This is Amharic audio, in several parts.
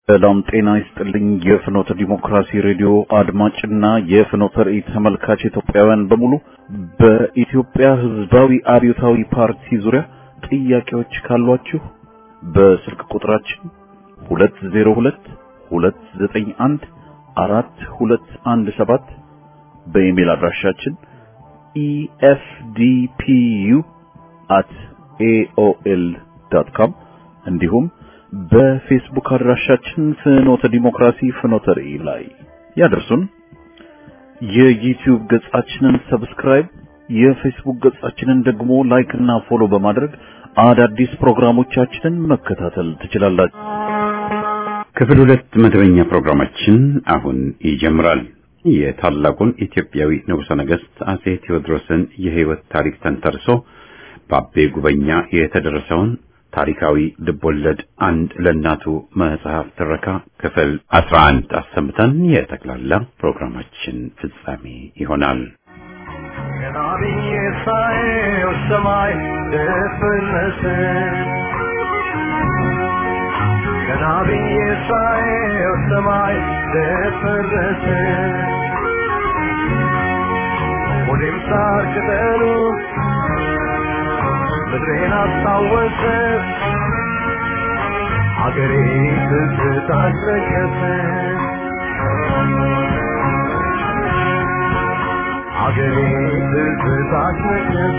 ሰላም ጤና ይስጥልኝ። የፍኖተ ዲሞክራሲ ሬዲዮ አድማጭና የፍኖተ ራእይ ተመልካች ኢትዮጵያውያን በሙሉ በኢትዮጵያ ሕዝባዊ አብዮታዊ ፓርቲ ዙሪያ ጥያቄዎች ካሏችሁ በስልክ ቁጥራችን 202 291 4217 በኢሜል አድራሻችን efdpu@aol.com እንዲሁም በፌስቡክ አድራሻችን ፍኖተ ዲሞክራሲ ፍኖተ ራእይ ላይ ያደርሱን። የዩቲዩብ ገጻችንን ሰብስክራይብ፣ የፌስቡክ ገጻችንን ደግሞ ላይክ እና ፎሎ በማድረግ አዳዲስ ፕሮግራሞቻችንን መከታተል ትችላላችሁ። ክፍል ሁለት መደበኛ ፕሮግራማችን አሁን ይጀምራል። የታላቁን ኢትዮጵያዊ ንጉሠ ነገሥት አጼ ቴዎድሮስን የሕይወት ታሪክ ተንተርሶ በአቤ ጉበኛ የተደረሰውን ታሪካዊ ልቦለድ አንድ ለእናቱ መጽሐፍ ትረካ ክፍል አስራ አንድ አሰምተን የጠቅላላ ፕሮግራማችን ፍጻሜ ይሆናል። ገና ብዬ ሳየው ሰማይ ደፈረሰ ገና ብዬ ሳየው ሰማይ ደፈረሰ ወዴም ሳር ቅጠሉ ምድሬን አስታወሰ አገሬ ትዝታ አስለቀሰ አገሬ ትዝታ አስለቀሰ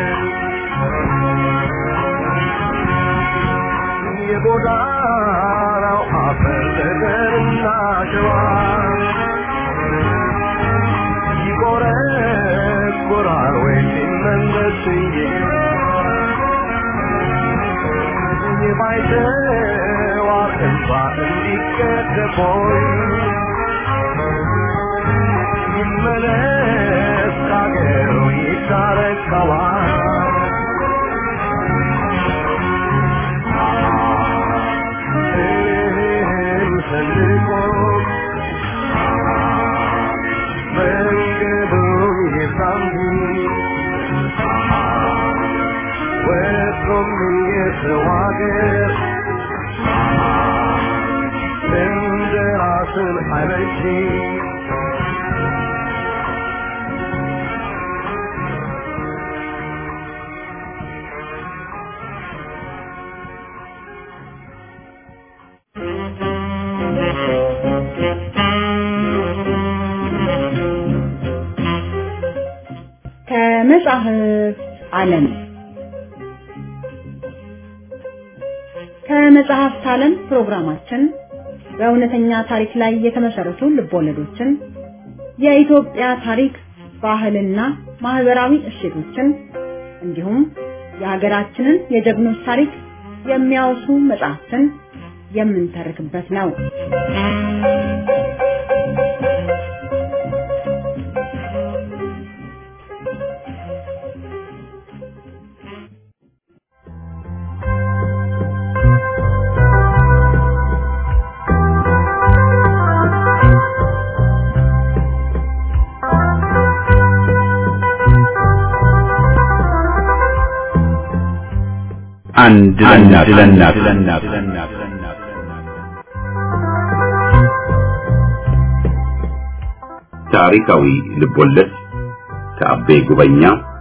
የጎዳናው አፈር ጠጠርና ሸዋ ይቆረቆራል ወይ ሲመለስ የማይተዋር እንባ እንዲቀደቦይ ይመለስ ካገሩ ይታረቀዋል ሰንቆ መንገዱን የሳምቢ ወጥቶም የሰው አገር እንደ ራስን አይበጅ ከመጽሐፍ ዓለም ከመጽሐፍት ዓለም ፕሮግራማችን በእውነተኛ ታሪክ ላይ የተመሰረቱ ልቦለዶችን፣ የኢትዮጵያ ታሪክ፣ ባህልና ማህበራዊ እሴቶችን እንዲሁም የሀገራችንን የጀግኖች ታሪክ የሚያወሱ መጽሐፍትን የምንተርክበት ነው። አንድ ለእናት ታሪካዊ ልቦለድ ከአቤ ጉበኛ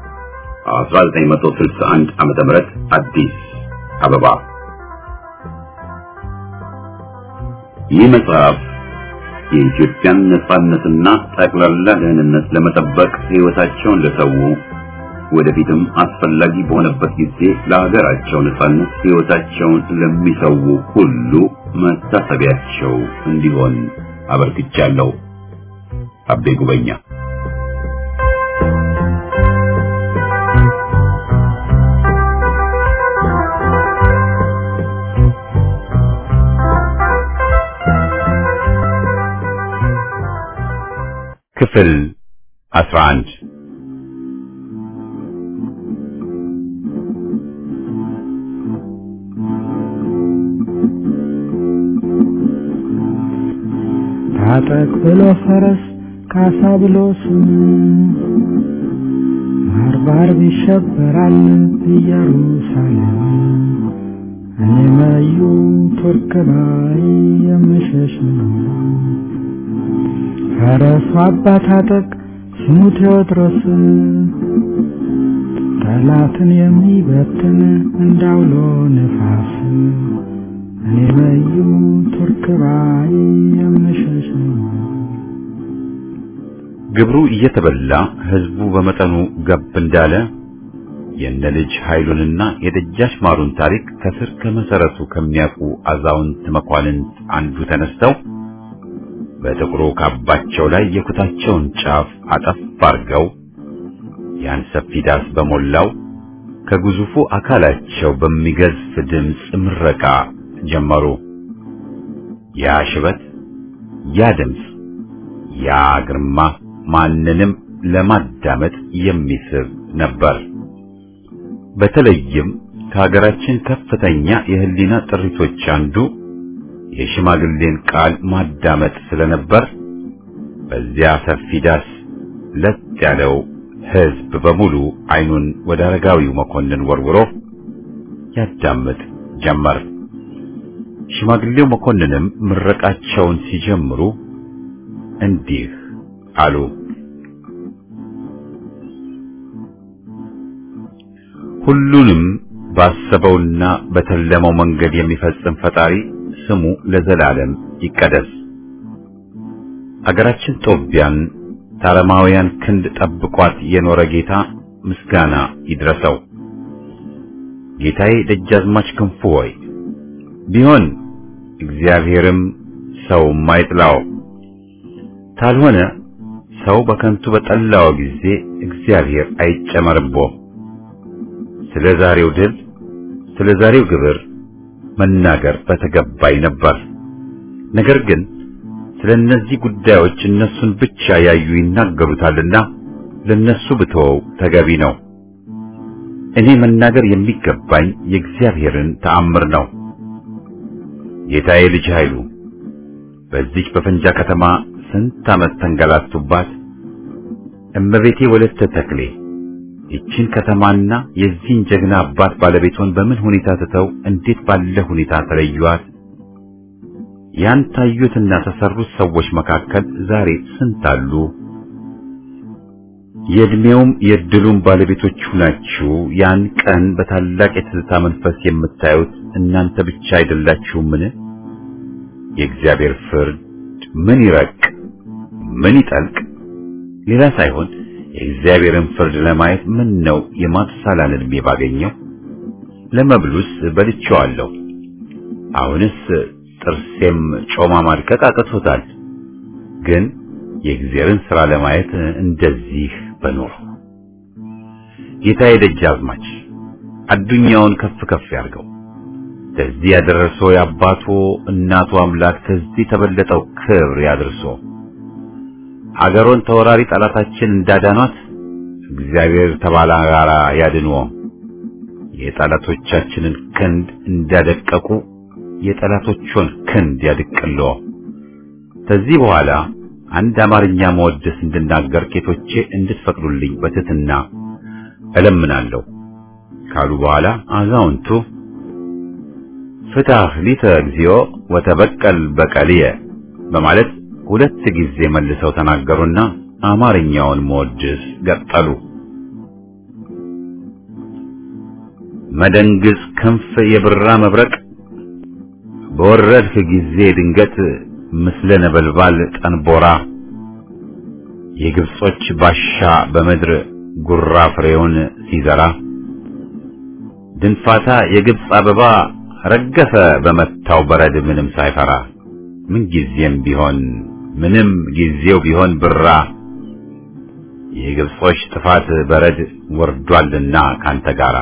1961 ዓመተ ምህረት አዲስ አበባ። ይህ መጽሐፍ የኢትዮጵያን ነጻነትና ጠቅላላ ደህንነት ለመጠበቅ ሕይወታቸውን ለሰው ወደፊትም አስፈላጊ በሆነበት ጊዜ ለሀገራቸው ነጻነት ሕይወታቸውን ለሚሰው ሁሉ መታሰቢያቸው እንዲሆን አበርክቻለሁ። አቤ ጉበኛ ክፍል 11 ታጠቅ ብሎ ፈረስ ካሳ ብሎ ስም ባርባር ይሸበራል ኢየሩሳሌም እኔ መዩ ቱርክ ላይ የምሸሽ ነው። ፈረሱ አባት አጠቅ ስሙ ቴዎድሮስ ጠላትን የሚበትን እንዳውሎ ነፋስ እኔ መዩ ቱርክ ላይ የምሸሽ ነው። ግብሩ እየተበላ ህዝቡ በመጠኑ ገብ እንዳለ የነ ልጅ ኃይሉንና የደጃች ማሩን ታሪክ ከስር ከመሰረቱ ከሚያውቁ አዛውንት መኳንንት አንዱ ተነስተው በጥቁሩ ካባቸው ላይ የኩታቸውን ጫፍ አጠፍ አርገው ያን ሰፊ ዳስ በሞላው ከግዙፉ አካላቸው በሚገዝፍ ድምፅ ምረቃ ጀመሩ። ያ ሽበት፣ ያ ድምፅ፣ ያ ግርማ ማንንም ለማዳመጥ የሚስብ ነበር። በተለይም ከሀገራችን ከፍተኛ የህሊና ጥሪቶች አንዱ የሽማግሌን ቃል ማዳመጥ ስለነበር በዚያ ሰፊ ዳስ ለጥ ያለው ህዝብ በሙሉ አይኑን ወደ አረጋዊው መኮንን ወርውሮ ያዳምጥ ጀመር። ሽማግሌው መኮንንም ምረቃቸውን ሲጀምሩ እንዲህ አሉ። ሁሉንም ባሰበውና በተለመው መንገድ የሚፈጽም ፈጣሪ ስሙ ለዘላለም ይቀደስ። አገራችን ጦቢያን ታረማውያን ክንድ ጠብቋት የኖረ ጌታ ምስጋና ይድረሰው። ጌታዬ ደጃዝማች ክንፉ ሆይ ቢሆን እግዚአብሔርም ሰው ማይጥላው ካልሆነ ሰው በከንቱ በጠላው ጊዜ እግዚአብሔር አይጨመርቦ። ስለ ዛሬው ድል፣ ስለ ዛሬው ግብር መናገር በተገባኝ ነበር። ነገር ግን ስለ እነዚህ ጉዳዮች እነሱን ብቻ ያዩ ይናገሩታልና ለነሱ ብተወው ተገቢ ነው። እኔ መናገር የሚገባኝ የእግዚአብሔርን ተአምር ነው። ጌታዬ ልጅ ኃይሉ በዚች በፈንጃ ከተማ ስንት ዓመት ተንገላቱባት። እመቤቴ ወለተ ተክሌ ይችን ከተማና የዚህን ጀግና አባት ባለቤቷን በምን ሁኔታ ትተው እንዴት ባለ ሁኔታ ተለዩዋት? ያን ታዩትና ተሰሩት ሰዎች መካከል ዛሬ ስንት አሉ? የእድሜውም የእድሉም ባለቤቶች ናችሁ። ያን ቀን በታላቅ የትዝታ መንፈስ የምታዩት እናንተ ብቻ አይደላችሁምን? የእግዚአብሔር ፍርድ ምን ይረቅ ምን ይጠልቅ ሌላ ሳይሆን የእግዚአብሔርን ፍርድ ለማየት ምን ነው የማትሳላን ዕድሜ ባገኘው። ለመብሉስ በልቼዋለሁ። አሁንስ ጥርሴም ጮማ ማድቀቅ አቅቶታል። ግን የእግዚአብሔርን ሥራ ለማየት እንደዚህ በኖር ጌታዬ ደጃዝማች አዱኛውን ከፍ ከፍ ያርገው። ከዚህ ያደረሰው የአባቱ እናቱ አምላክ ከዚህ ተበለጠው ክብር ያድርሶ። አገሮን ተወራሪ ጠላታችን እንዳዳኗት እግዚአብሔር ተባላጋራ ያድንዎ። የጠላቶቻችንን ክንድ እንዳደቀቁ የጠላቶቹን ክንድ ያድቅልዎ። ከዚህ በኋላ አንድ አማርኛ መወደስ እንድናገር ጌቶቼ እንድትፈቅዱልኝ በትህትና እለምናለሁ ካሉ በኋላ አዛውንቱ ፍታህ ሊተ እግዚኦ ወተበቀል በቀልየ በማለት ሁለት ጊዜ መልሰው ተናገሩና አማርኛውን መወድስ ገጠሉ። መደንግዝ ክንፍ የብራ መብረቅ በወረድህ ጊዜ ድንገት ምስለ ነበልባል ጠንቦራ የግብጾች ባሻ በምድር ጉራ ፍሬውን ሲዘራ ድንፋታ የግብጽ አበባ ረገፈ በመታው በረድ ምንም ሳይፈራ ምን ጊዜም ቢሆን ምንም ጊዜው ቢሆን ብራ የግብጾች ጥፋት በረድ ወርዷልና ካንተ ጋራ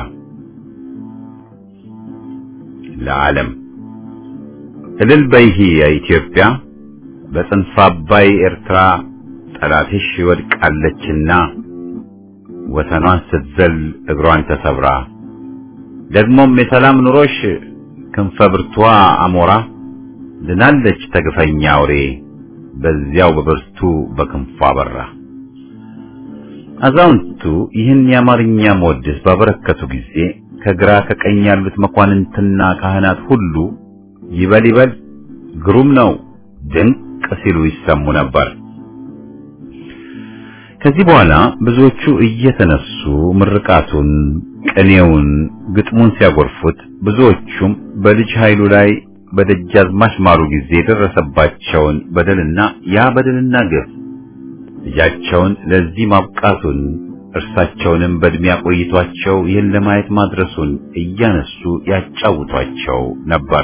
ለዓለም እልል በይሂ የኢትዮጵያ በጽንፈ አባይ ኤርትራ ጠላትሽ ወድቃለችና ወሰኗን ስትዘል እግሯን ተሰብራ ደግሞም የሰላም ኑሮሽ ክንፈ ብርቷ አሞራ ድናለች ተግፈኛ አውሬ በዚያው በብርቱ በክንፏ በራ። አዛውንቱ ይህን የአማርኛ መወድስ ባበረከቱ ጊዜ ከግራ ከቀኝ ያሉት መኳንንትና ካህናት ሁሉ ይበል ይበል ግሩም ነው ድንቅ ሲሉ ይሰሙ ነበር። ከዚህ በኋላ ብዙዎቹ እየተነሱ ምርቃቱን፣ ቅኔውን፣ ግጥሙን ሲያጎርፉት ብዙዎቹም በልጅ ኃይሉ ላይ በደጃዝማች ማሩ ጊዜ የደረሰባቸውን በደልና ያ በደልና ግፍ ልጃቸውን ለዚህ ማብቃቱን እርሳቸውንም በእድሜ አቆይቷቸው ይህን ለማየት ማድረሱን እያነሱ ያጫውቷቸው ነበር።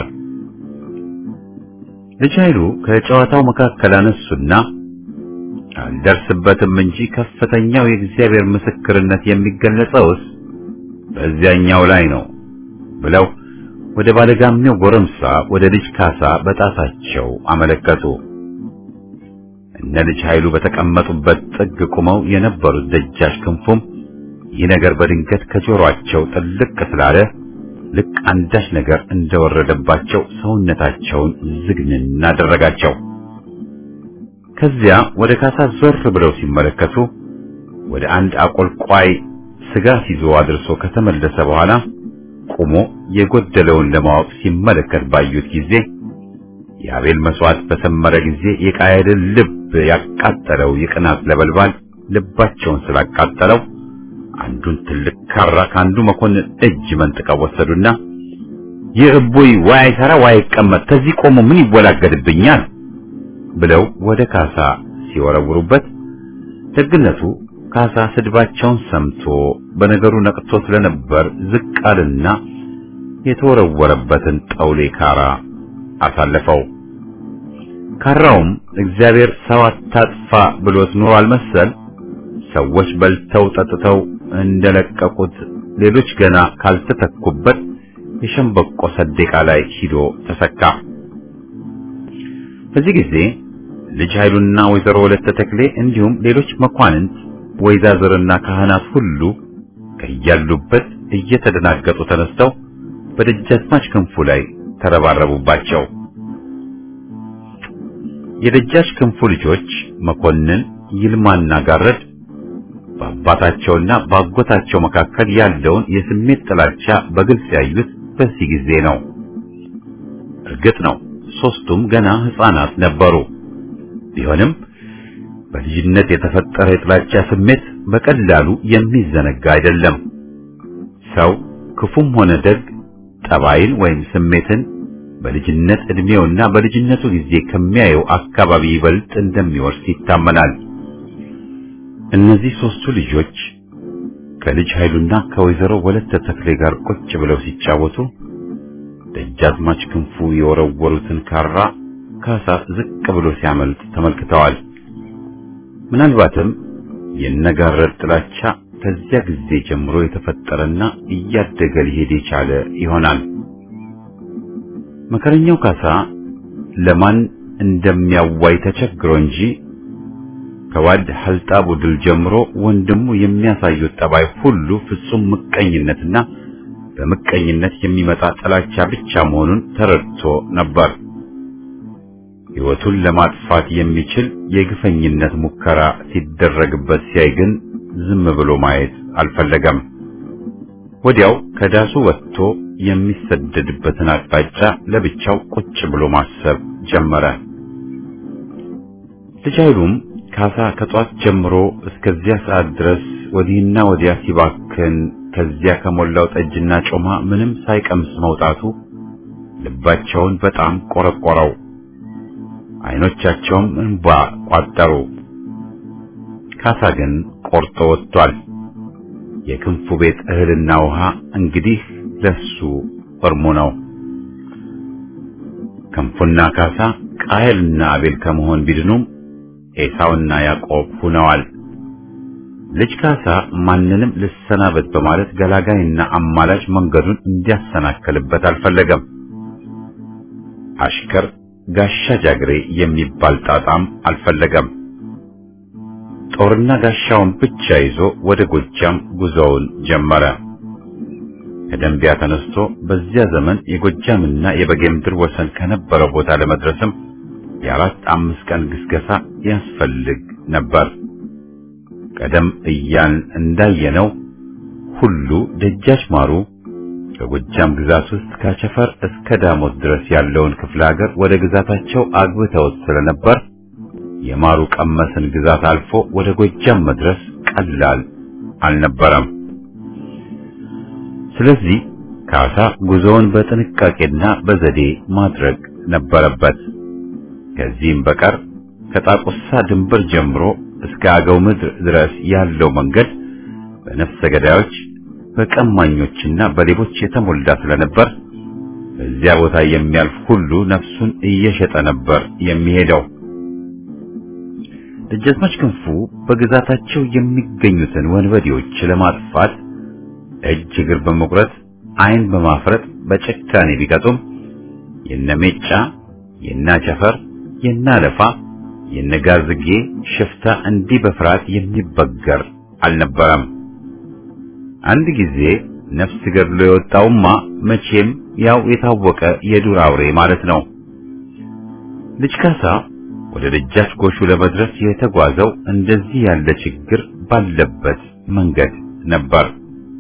ልጅ ኃይሉ ከጨዋታው መካከል አነሱና አልደርስበትም እንጂ ከፍተኛው የእግዚአብሔር ምስክርነት የሚገለጸውስ በዚያኛው ላይ ነው ብለው ወደ ባለጋሜው ጎረምሳ ወደ ልጅ ካሳ በጣታቸው አመለከቱ። እነ ልጅ ኃይሉ በተቀመጡበት ጥግ ቆመው የነበሩት ደጃች ክንፉም ይህ ነገር በድንገት ከጆሮአቸው ጥልቅ ስላለ ልክ አንዳች ነገር እንደወረደባቸው ሰውነታቸውን ዝግንን አደረጋቸው። ከዚያ ወደ ካሳ ዞር ብለው ሲመለከቱ ወደ አንድ አቆልቋይ ስጋ ይዞ አድርሶ ከተመለሰ በኋላ ቆሞ የጎደለውን ለማወቅ ሲመለከት ባዩት ጊዜ የአቤል መስዋዕት በሰመረ ጊዜ የቃየልን ልብ ያቃጠለው የቅናት ነበልባል ልባቸውን ስላቃጠለው አንዱን ትልቅ ካራ ከአንዱ መኮንን እጅ መንጥቀው ወሰዱና ይህ እቡይ ዋይ አይሰራ ዋይ አይቀመጥ ከዚህ ቆሞ ምን ይወላገድብኛል ብለው ወደ ካሳ ሲወረውሩበት ደግነቱ ካሳ ስድባቸውን ሰምቶ በነገሩ ነቅቶ ስለነበር ዝቅ አለና የተወረወረበትን ጠውሌ ካራ አሳለፈው። ካራውም እግዚአብሔር ሰው አታጥፋ ብሎት ኖሯል መሰል ሰዎች በልተው ጠጥተው እንደለቀቁት ሌሎች ገና ካልተተኩበት የሸምበቆ ሰደቃ ላይ ሂዶ ተሰካ። በዚህ ጊዜ ልጅ ኃይሉና ወይዘሮ ወለተ ተክሌ እንዲሁም ሌሎች መኳንንት ወይዛዝርና ካህናት ሁሉ ከያሉበት እየተደናገጡ ተነስተው በደጃዝማች ክንፉ ላይ ተረባረቡባቸው። የደጃች ክንፉ ልጆች መኮንን ይልማና ጋረድ በአባታቸውና በአጎታቸው መካከል ያለውን የስሜት ጥላቻ በግልጽ ያዩት በዚህ ጊዜ ነው። እርግጥ ነው ሦስቱም ገና ሕፃናት ነበሩ። ቢሆንም በልጅነት የተፈጠረ የጥላቻ ስሜት በቀላሉ የሚዘነጋ አይደለም። ሰው ክፉም ሆነ ደግ ጠባይን ወይም ስሜትን በልጅነት ዕድሜውና በልጅነቱ ጊዜ ከሚያየው አካባቢ ይበልጥ እንደሚወርስ ይታመናል። እነዚህ ሦስቱ ልጆች ከልጅ ኃይሉና ከወይዘሮ ወለተ ተክሌ ጋር ቁጭ ብለው ሲጫወቱ ደጃዝማች ክንፉ የወረወሩትን ካራ ካሳ ዝቅ ብሎ ሲያመልጥ ተመልክተዋል። ምናልባትም የነጋረድ ጥላቻ ከዚያ ጊዜ ጀምሮ የተፈጠረና እያደገ ሊሄድ የቻለ ይሆናል። መከረኛው ካሳ ለማን እንደሚያዋይ ተቸግሮ እንጂ ከዋድ ሐልጣቡ ድል ጀምሮ ወንድሙ የሚያሳዩት ጠባይ ሁሉ ፍጹም ምቀኝነትና በምቀኝነት የሚመጣ ጥላቻ ብቻ መሆኑን ተረድቶ ነበር። ሕይወቱን ለማጥፋት የሚችል የግፈኝነት ሙከራ ሲደረግበት ሲያይ ግን ዝም ብሎ ማየት አልፈለገም። ወዲያው ከዳሱ ወጥቶ የሚሰደድበትን አቅጣጫ ለብቻው ቁጭ ብሎ ማሰብ ጀመረ። ልጅ ኃይሉም ካሳ ከጧት ጀምሮ እስከዚያ ሰዓት ድረስ ወዲህና ወዲያ ሲባክን ከዚያ ከሞላው ጠጅና ጮማ ምንም ሳይቀምስ መውጣቱ ልባቸውን በጣም ቆረቆረው። አይኖቻቸውም እንባ ቋጠሩ። ካሳ ግን ቆርጦ ወጥቷል። የክንፉ ቤት እህልና ውሃ እንግዲህ ለሱ እርሙ ነው። ክንፉና ካሳ ቃየልና አቤል ከመሆን ቢድኑም ኤሳውና ያዕቆብ ሁነዋል። ልጅ ካሳ ማንንም ልሰናበት በማለት ገላጋይና አማላጭ መንገዱን እንዲያሰናክልበት አልፈለገም። አሽከር ጋሻ ጃግሬ የሚባል ጣጣም አልፈለገም። ጦርና ጋሻውን ብቻ ይዞ ወደ ጎጃም ጉዞውን ጀመረ። ከደንቢያ ተነስቶ በዚያ ዘመን የጎጃምና የበጌምድር ወሰን ከነበረው ቦታ ለመድረስም የአራት አምስት ቀን ግስገሳ ያስፈልግ ነበር። ቀደም እያን እንዳየነው ሁሉ ደጃች ማሩ በጎጃም ግዛት ውስጥ ከአቸፈር እስከ ዳሞት ድረስ ያለውን ክፍለ ሀገር ወደ ግዛታቸው አግብተውት ስለነበር የማሩ ቀመስን ግዛት አልፎ ወደ ጎጃም መድረስ ቀላል አልነበረም። ስለዚህ ካሳ ጉዞውን በጥንቃቄና በዘዴ ማድረግ ነበረበት። ከዚህም በቀር ከጣቁሳ ድንበር ጀምሮ እስከ አገው ምድር ድረስ ያለው መንገድ በነፍሰ ገዳዮች በቀማኞችና በሌቦች የተሞላ ስለነበር በዚያ ቦታ የሚያልፍ ሁሉ ነፍሱን እየሸጠ ነበር የሚሄደው። ደጃዝማች ክንፉ በግዛታቸው የሚገኙትን ወንበዴዎች ለማጥፋት እጅ እግር በመቁረጥ ዓይን በማፍረጥ በጭካኔ ቢቀጡም የነሜጫ የናቸፈር የናለፋ የነጋዝጌ ሽፍታ እንዲህ በፍርሃት የሚበገር አልነበረም። አንድ ጊዜ ነፍስ ገድሎ የወጣውማ መቼም ያው የታወቀ የዱር አውሬ ማለት ነው። ልጅ ካሳ ወደ ደጃች ጎሹ ለመድረስ የተጓዘው እንደዚህ ያለ ችግር ባለበት መንገድ ነበር።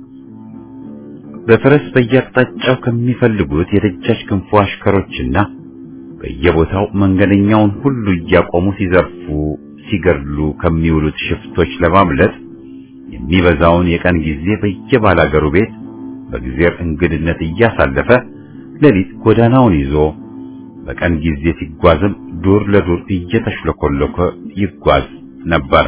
በፈረስ በየአቅጣጫው ከሚፈልጉት የደጃች ክንፉ አሽከሮችና በየቦታው መንገደኛውን ሁሉ እያቆሙ ሲዘርፉ፣ ሲገድሉ ከሚውሉት ሽፍቶች ለማምለጥ የሚበዛውን የቀን ጊዜ በየባላገሩ ቤት በጊዜር እንግድነት እያሳለፈ ሌሊት ጎዳናውን ይዞ በቀን ጊዜ ሲጓዝም ዱር ለዱር እየተሽለኮለኮ ይጓዝ ነበር።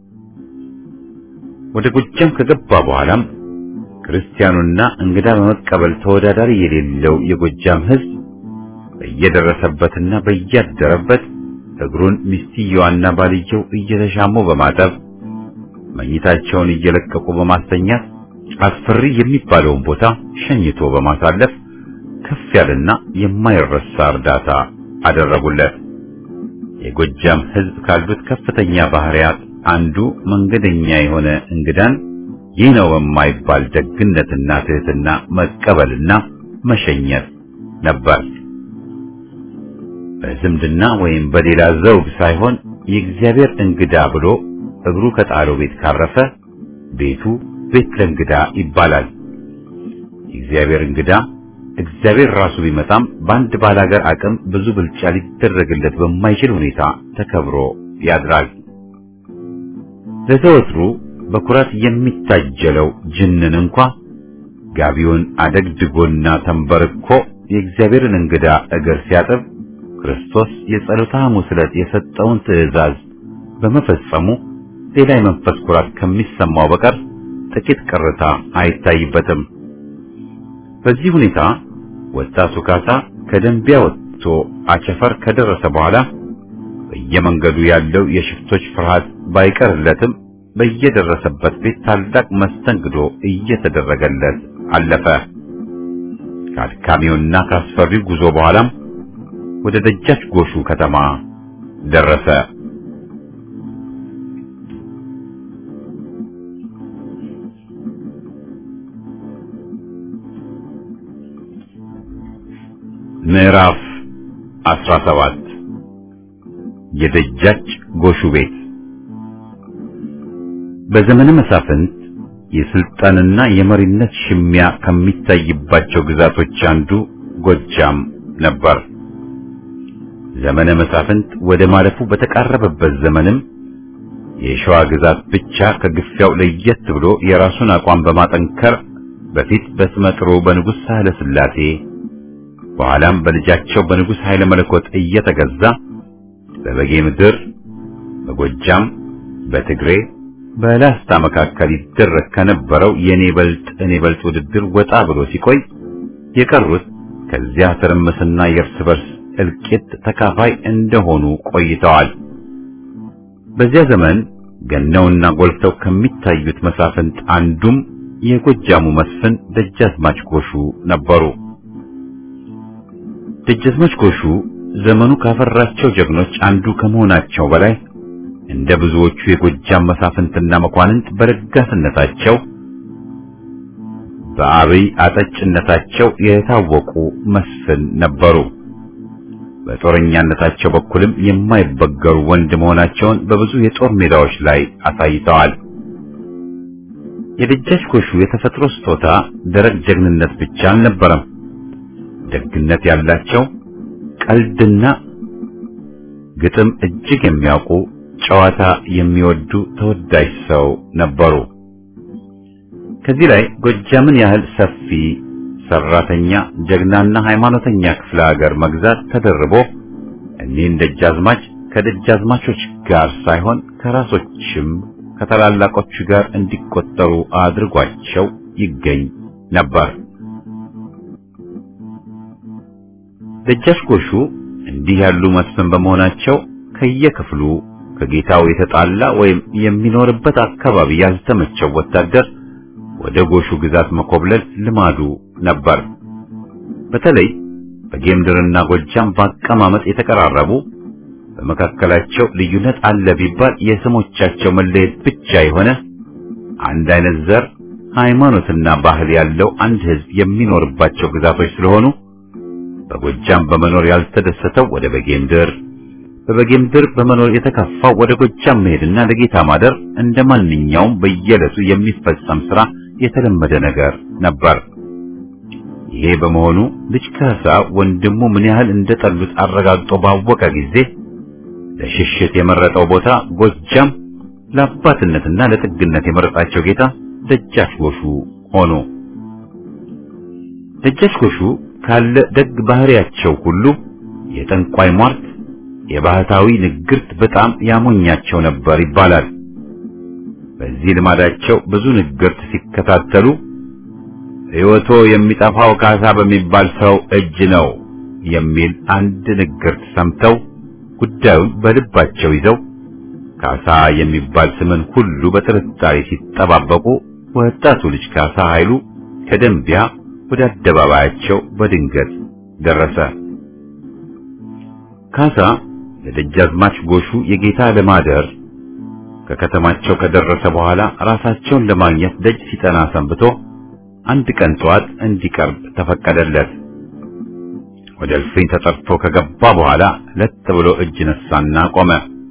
ወደ ጎጃም ከገባ በኋላም ክርስቲያኑና እንግዳ በመቀበል ተወዳዳሪ የሌለው የጎጃም ሕዝብ በየደረሰበትና በያደረበት እግሩን ሚስትየዋና ባልየው እየተሻሙ በማጠብ መኝታቸውን እየለቀቁ በማስተኛት አስፈሪ የሚባለውን ቦታ ሸኝቶ በማሳለፍ ከፍ ያለና የማይረሳ እርዳታ አደረጉለት። የጎጃም ሕዝብ ካሉት ከፍተኛ ባህሪያት አንዱ መንገደኛ የሆነ እንግዳን ይህ ነው በማይባል ደግነትና ትህትና መቀበልና መሸኘት ነበር። በዝምድና ወይም በሌላ ዘውግ ሳይሆን የእግዚአብሔር እንግዳ ብሎ እግሩ ከጣለው ቤት ካረፈ ቤቱ ቤት ለእንግዳ ይባላል። የእግዚአብሔር እንግዳ እግዚአብሔር ራሱ ቢመጣም በአንድ ባላገር አቅም ብዙ ብልጫ ሊደረግለት በማይችል ሁኔታ ተከብሮ ያድራል። ለዘወትሩ በኩራት የሚታጀለው ጅንን እንኳ ጋቢውን አደግድጎና ተንበርኮ የእግዚአብሔርን እንግዳ እግር ሲያጥብ ክርስቶስ የጸሎተ ሐሙስ ዕለት የሰጠውን ትእዛዝ በመፈጸሙ ሌላ የመንፈስ ኩራት ከሚሰማው በቀር ጥቂት ቅርታ አይታይበትም። በዚህ ሁኔታ ወጣቱ ካሳ ከደንቢያ ወጥቶ አቸፈር ከደረሰ በኋላ በየመንገዱ ያለው የሽፍቶች ፍርሃት ባይቀርለትም በየደረሰበት ቤት ታላቅ መስተንግዶ እየተደረገለት አለፈ። ከአድካሚውና ከአስፈሪው ጉዞ በኋላም ወደ ደጃች ጎሹ ከተማ ደረሰ። ምዕራፍ 17 የደጃች ጎሹ ቤት በዘመነ መሳፍንት የስልጣንና የመሪነት ሽሚያ ከሚታይባቸው ግዛቶች አንዱ ጎጃም ነበር። ዘመነ መሳፍንት ወደ ማለፉ በተቃረበበት ዘመንም የሸዋ ግዛት ብቻ ከግፊያው ለየት ብሎ የራሱን አቋም በማጠንከር በፊት በስመ ጥሩ በንጉሥ ሳህለ ሥላሴ በኋላም በልጃቸው በንጉሥ ኃይለ መለኮት እየተገዛ በበጌ ምድር፣ በጎጃም፣ በትግሬ፣ በላስታ መካከል ይደረግ ከነበረው የኔ በልጥ እኔ በልጥ ውድድር ወጣ ብሎ ሲቆይ የቀሩት ከዚያ ትርምስና የእርስ በርስ እልቂት ተካፋይ እንደሆኑ ቆይተዋል። በዚያ ዘመን ገነውና ጎልተው ከሚታዩት መሳፍንት አንዱም የጎጃሙ መስፍን ደጃዝማች ጎሹ ነበሩ። ደጃዝማች ጎሹ ዘመኑ ካፈራቸው ጀግኖች አንዱ ከመሆናቸው በላይ እንደ ብዙዎቹ የጎጃም መሳፍንትና መኳንንት በለጋስነታቸው በአብይ አጠጭነታቸው የታወቁ መስፍን ነበሩ። በጦረኛነታቸው በኩልም የማይበገሩ ወንድ መሆናቸውን በብዙ የጦር ሜዳዎች ላይ አሳይተዋል። የደጃች ጎሹ የተፈጥሮ ስጦታ ደረቅ ጀግንነት ብቻ አልነበረም። ደግነት ያላቸው ቀልድና ግጥም እጅግ የሚያውቁ ጨዋታ የሚወዱ ተወዳጅ ሰው ነበሩ። ከዚህ ላይ ጎጃምን ያህል ሰፊ ሰራተኛ፣ ጀግናና ሃይማኖተኛ ክፍለ ሀገር መግዛት ተደርቦ እኒህን ደጃዝማች ከደጃዝማቾች ጋር ሳይሆን ከራሶችም ከታላላቆቹ ጋር እንዲቆጠሩ አድርጓቸው ይገኝ ነበር። ደጃች ጎሹ እንዲህ ያሉ መስፍን በመሆናቸው ከየክፍሉ ከጌታው የተጣላ ወይም የሚኖርበት አካባቢ ያልተመቸው ወታደር ወደ ጎሹ ግዛት መኮብለል ልማዱ ነበር። በተለይ በጌምድርና ጎጃም በአቀማመጥ የተቀራረቡ በመካከላቸው ልዩነት አለ ቢባል የስሞቻቸው መለየት ብቻ የሆነ አንድ አይነት ዘር፣ ሃይማኖትና ባህል ያለው አንድ ሕዝብ የሚኖርባቸው ግዛቶች ስለሆኑ በጎጃም በመኖር ያልተደሰተው ወደ በጌምድር፣ በበጌምድር በመኖር የተከፋው ወደ ጎጃም መሄድና ለጌታ ማደር እንደ ማንኛውም በየዕለቱ የሚፈጸም ሥራ የተለመደ ነገር ነበር። ይሄ በመሆኑ ልጅ ካሳ ወንድሙ ምን ያህል እንደጠሉት አረጋግጦ ባወቀ ጊዜ ለሽሽት የመረጠው ቦታ ጎጃም፣ ለአባትነትና ለጥግነት የመረጣቸው ጌታ ደጃች ጎሹ ሆኑ። ደጃች ጎሹ ካለ ደግ ባህሪያቸው ሁሉ የጠንቋይ ሟርት፣ የባህታዊ ንግርት በጣም ያሞኛቸው ነበር ይባላል። በዚህ ልማዳቸው ብዙ ንግርት ሲከታተሉ ሕይወቶ የሚጠፋው ካሳ በሚባል ሰው እጅ ነው የሚል አንድ ንግርት ሰምተው ጉዳዩን በልባቸው ይዘው ካሳ የሚባል ስምን ሁሉ በጥርጣሬ ሲጠባበቁ ወጣቱ ልጅ ካሳ ኃይሉ ከደንቢያ ወደ አደባባያቸው በድንገት ደረሰ። ካሳ ለደጃዝማች ጎሹ የጌታ ለማደር ከከተማቸው ከደረሰ በኋላ ራሳቸውን ለማግኘት ደጅ ሲጠና ሰንብቶ አንድ ቀን ጠዋት እንዲቀርብ ተፈቀደለት። ወደ እልፍኝ ተጠርቶ ከገባ በኋላ ለጥ ብሎ እጅ ነሳና ቆመ።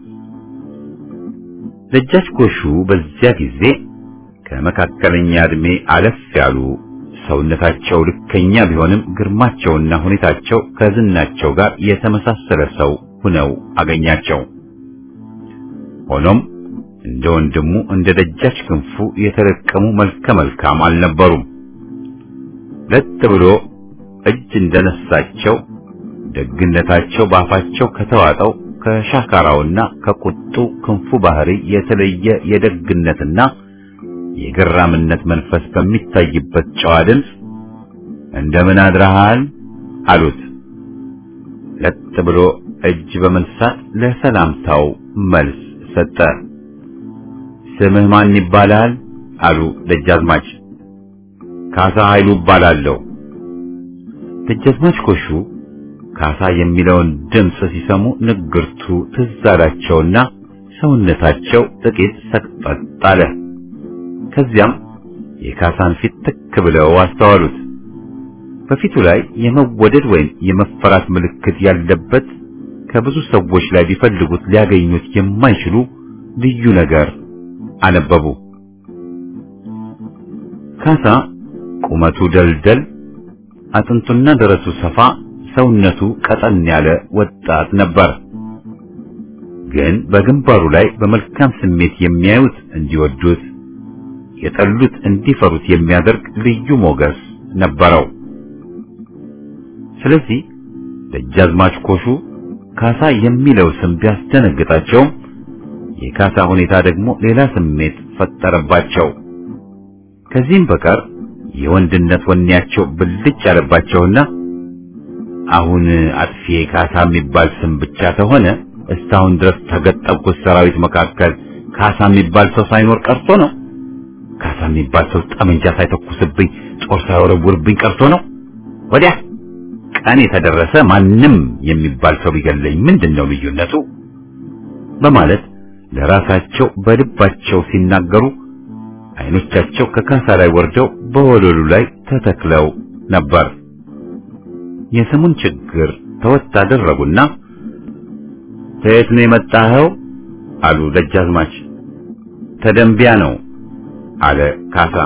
ደጃች ጎሹ በዚያ ጊዜ ከመካከለኛ ዕድሜ አለፍ ያሉ ሰውነታቸው ልከኛ ቢሆንም ግርማቸውና ሁኔታቸው ከዝናቸው ጋር የተመሳሰለ ሰው ሁነው አገኛቸው። ሆኖም እንደ ወንድሙ እንደ ደጃች ክንፉ የተለቀሙ መልከ መልካም አልነበሩም። ለጥ ብሎ እጅ እንደነሳቸው ደግነታቸው ባፋቸው ከተዋጠው ከሻካራውና ከቁጡ ክንፉ ባህሪ የተለየ የደግነትና የገራምነት መንፈስ በሚታይበት ጨዋ ድምፅ እንደምን አድረሃል አሉት። ለጥ ብሎ እጅ በመንሳት ለሰላምታው መልስ ሰጠ። ስምህ ማን ይባላል? አሉ ደጃዝማች። ካሳ ኃይሉ እባላለሁ። ደጃዝማች ጎሹ ካሳ የሚለውን ድምፅ ሲሰሙ ንግርቱ ትዝ አላቸውና ሰውነታቸው ጥቂት ሰቅጠጥ አለ። ከዚያም የካሳን ፊት ትክ ብለው አስተዋሉት። በፊቱ ላይ የመወደድ ወይም የመፈራት ምልክት ያለበት ከብዙ ሰዎች ላይ ቢፈልጉት ሊያገኙት የማይችሉ ልዩ ነገር አነበቡ። ካሳ ቁመቱ ደልደል፣ አጥንቱና ደረቱ ሰፋ፣ ሰውነቱ ቀጠን ያለ ወጣት ነበር። ግን በግንባሩ ላይ በመልካም ስሜት የሚያዩት እንዲወዱት የጠሉት እንዲፈሩት የሚያደርግ ልዩ ሞገስ ነበረው። ስለዚህ ደጃዝማች ጎሹ ካሳ የሚለው ስም ቢያስደነግጣቸውም የካሳ ሁኔታ ደግሞ ሌላ ስሜት ፈጠረባቸው። ከዚህም በቀር የወንድነት ወኔያቸው ብልጭ ያለባቸውና አሁን አጥፊ ካሳ የሚባል ስም ብቻ ከሆነ እስካሁን ድረስ ተገጠብኩት ሰራዊት መካከል ካሳ የሚባል ሰው ሳይኖር ቀርቶ ነው። ካሳ የሚባል ሰው ጠመንጃ ሳይተኩስብኝ ጦር ሳይወረውርብኝ ቀርቶ ነው። ወዲያ ቀን የተደረሰ ማንም የሚባል ሰው ቢገለኝ ምንድን ነው ልዩነቱ? በማለት ለራሳቸው በልባቸው ሲናገሩ አይኖቻቸው ከካሳ ላይ ወርደው በወለሉ ላይ ተተክለው ነበር። የስሙን ችግር ተወት አደረጉና ከየት ነው የመጣኸው? አሉ ደጃዝማች። ተደንቢያ ነው አለ ካሳ።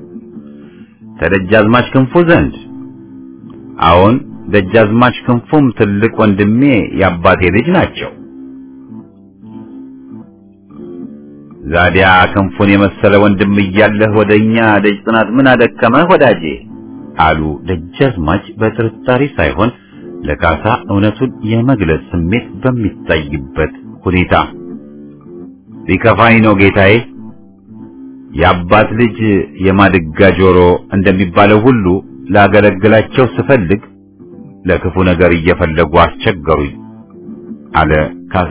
ከደጃዝማች ክንፉ ዘንድ? አዎን፣ ደጃዝማች ክንፉም ትልቅ ወንድሜ የአባቴ ልጅ ናቸው። ዛዲያ ክንፉን የመሰለ ወንድም እያለህ ወደኛ ደጅ ጥናት ምን አደከመህ ወዳጄ? አሉ ደጃዝማች በጥርጣሬ ሳይሆን ለካሳ እውነቱን የመግለጽ ስሜት በሚታይበት ሁኔታ። ቢከፋኝ ነው ጌታዬ። የአባት ልጅ የማድጋ ጆሮ እንደሚባለው ሁሉ ላገለግላቸው ስፈልግ ለክፉ ነገር እየፈለጉ አስቸገሩኝ አለ ካሳ።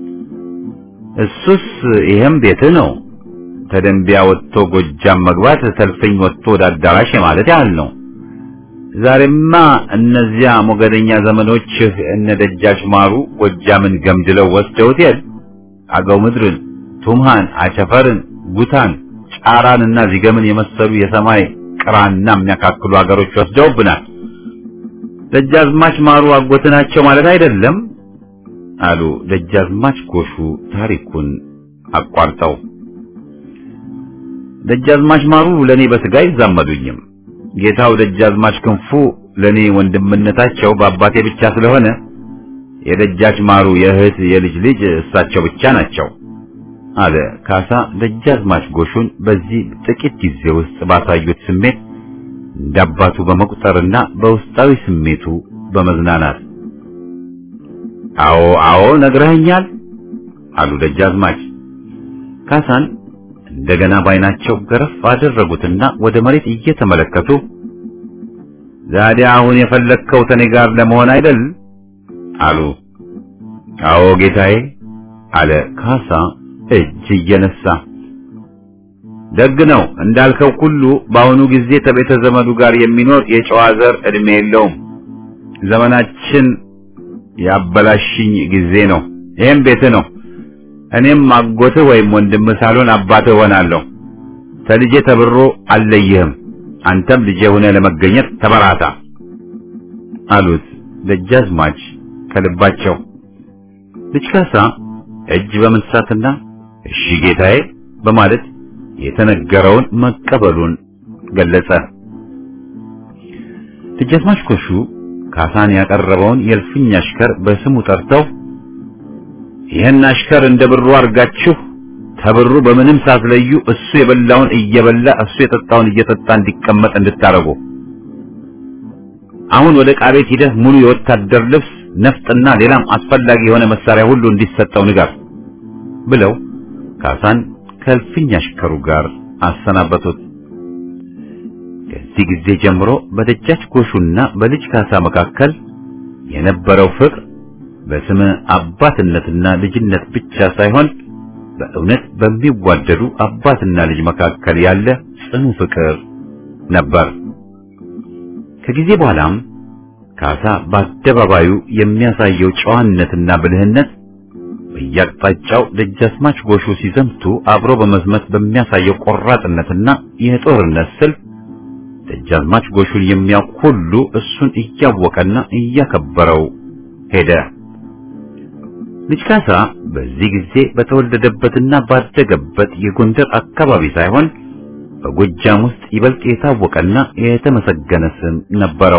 እሱስ ይሄም ቤት ነው። ተደንቢያ ወጥቶ ጎጃም መግባት ሰልፈኝ ወጥቶ ወደ አዳራሽ ማለት ያህል ነው። ዛሬማ እነዚያ ሞገደኛ ዘመኖችህ እነ ደጃች ማሩ ጎጃምን ገምድለው ወስደውት የል አገው ምድርን፣ ቱምሃን፣ አቸፈርን፣ ጉታን፣ ጫራንና ዚገምን የመሰሉ የሰማይ ቅራና የሚያካክሉ አገሮች ወስደውብናል። ደጃዝማች ማሩ አጎት ናቸው ማለት አይደለም አሉ ደጃዝማች ጎሹ ታሪኩን አቋርጠው። ደጃዝማች ማሩ ለኔ በስጋ አይዛመዱኝም። ጌታው ደጃዝማች ክንፉ ለኔ ወንድምነታቸው በአባቴ ብቻ ስለሆነ የደጃች ማሩ የእህት የልጅ ልጅ እሳቸው ብቻ ናቸው አለ ካሳ ደጃዝማች ጎሹን በዚህ ጥቂት ጊዜ ውስጥ ባሳዩት ስሜት እንዳባቱ በመቁጠርና በውስጣዊ ስሜቱ በመዝናናት አዎ አዎ ነግረኸኛል አሉ ደጃዝማች ካሳን እንደገና ባይናቸው ገረፍ አደረጉትና ወደ መሬት እየተመለከቱ ዛዲያ አሁን የፈለግከው ተኔ ጋር ለመሆን አይደል አሉ አዎ ጌታዬ አለ ካሳ እጅ እየነሳ ደግ ነው እንዳልከው ሁሉ በአሁኑ ጊዜ ከቤተ ዘመዱ ጋር የሚኖር የጨዋ ዘር እድሜ የለውም ዘመናችን ያበላሽኝ ጊዜ ነው ይሄም ቤት ነው እኔም አጎትህ ወይም ወንድምህ ሳልሆን አባትህ ሆናለሁ ተልጄ ተብሮ አልለይህም አንተም ልጄ ሆነ ለመገኘት ተበራታ አሉት ደጃዝማች ከልባቸው ልጅ ካሳ እጅ በመንሳትና እሺ ጌታዬ በማለት የተነገረውን መቀበሉን ገለጸ ደጃዝማች ኮሹ ካሳን ያቀረበውን የእልፍኝ አሽከር በስሙ ጠርተው ይህን አሽከር እንደ ብሩ አድርጋችሁ ተብሩ በምንም ሳትለዩ እሱ የበላውን እየበላ እሱ የጠጣውን እየጠጣ እንዲቀመጥ እንድታረጉ አሁን ወደ ዕቃ ቤት ሂደህ ሙሉ የወታደር ልብስ ነፍጥና ሌላም አስፈላጊ የሆነ መሳሪያ ሁሉ እንዲሰጠው ንገር ብለው ካሳን ከእልፍኝ አሽከሩ ጋር አሰናበቱት። ከዚህ ጊዜ ጀምሮ በደጃች ጎሹና በልጅ ካሳ መካከል የነበረው ፍቅር በስመ አባትነትና ልጅነት ብቻ ሳይሆን በእውነት በሚዋደዱ አባትና ልጅ መካከል ያለ ጽኑ ፍቅር ነበር። ከጊዜ በኋላም ካሳ በአደባባዩ የሚያሳየው ጨዋነትና ብልህነት በየአቅጣጫው ደጃዝማች ጎሹ ሲዘምቱ አብሮ በመዝመት በሚያሳየው ቆራጥነትና የጦርነት ስልት ደጃዝማች ጎሹን የሚያውቅ ሁሉ እሱን እያወቀና እያከበረው ሄደ። ልጅ ካሳ በዚህ ጊዜ በተወለደበትና ባደገበት የጎንደር አካባቢ ሳይሆን በጎጃም ውስጥ ይበልጥ የታወቀና የተመሰገነ ስም ነበረው።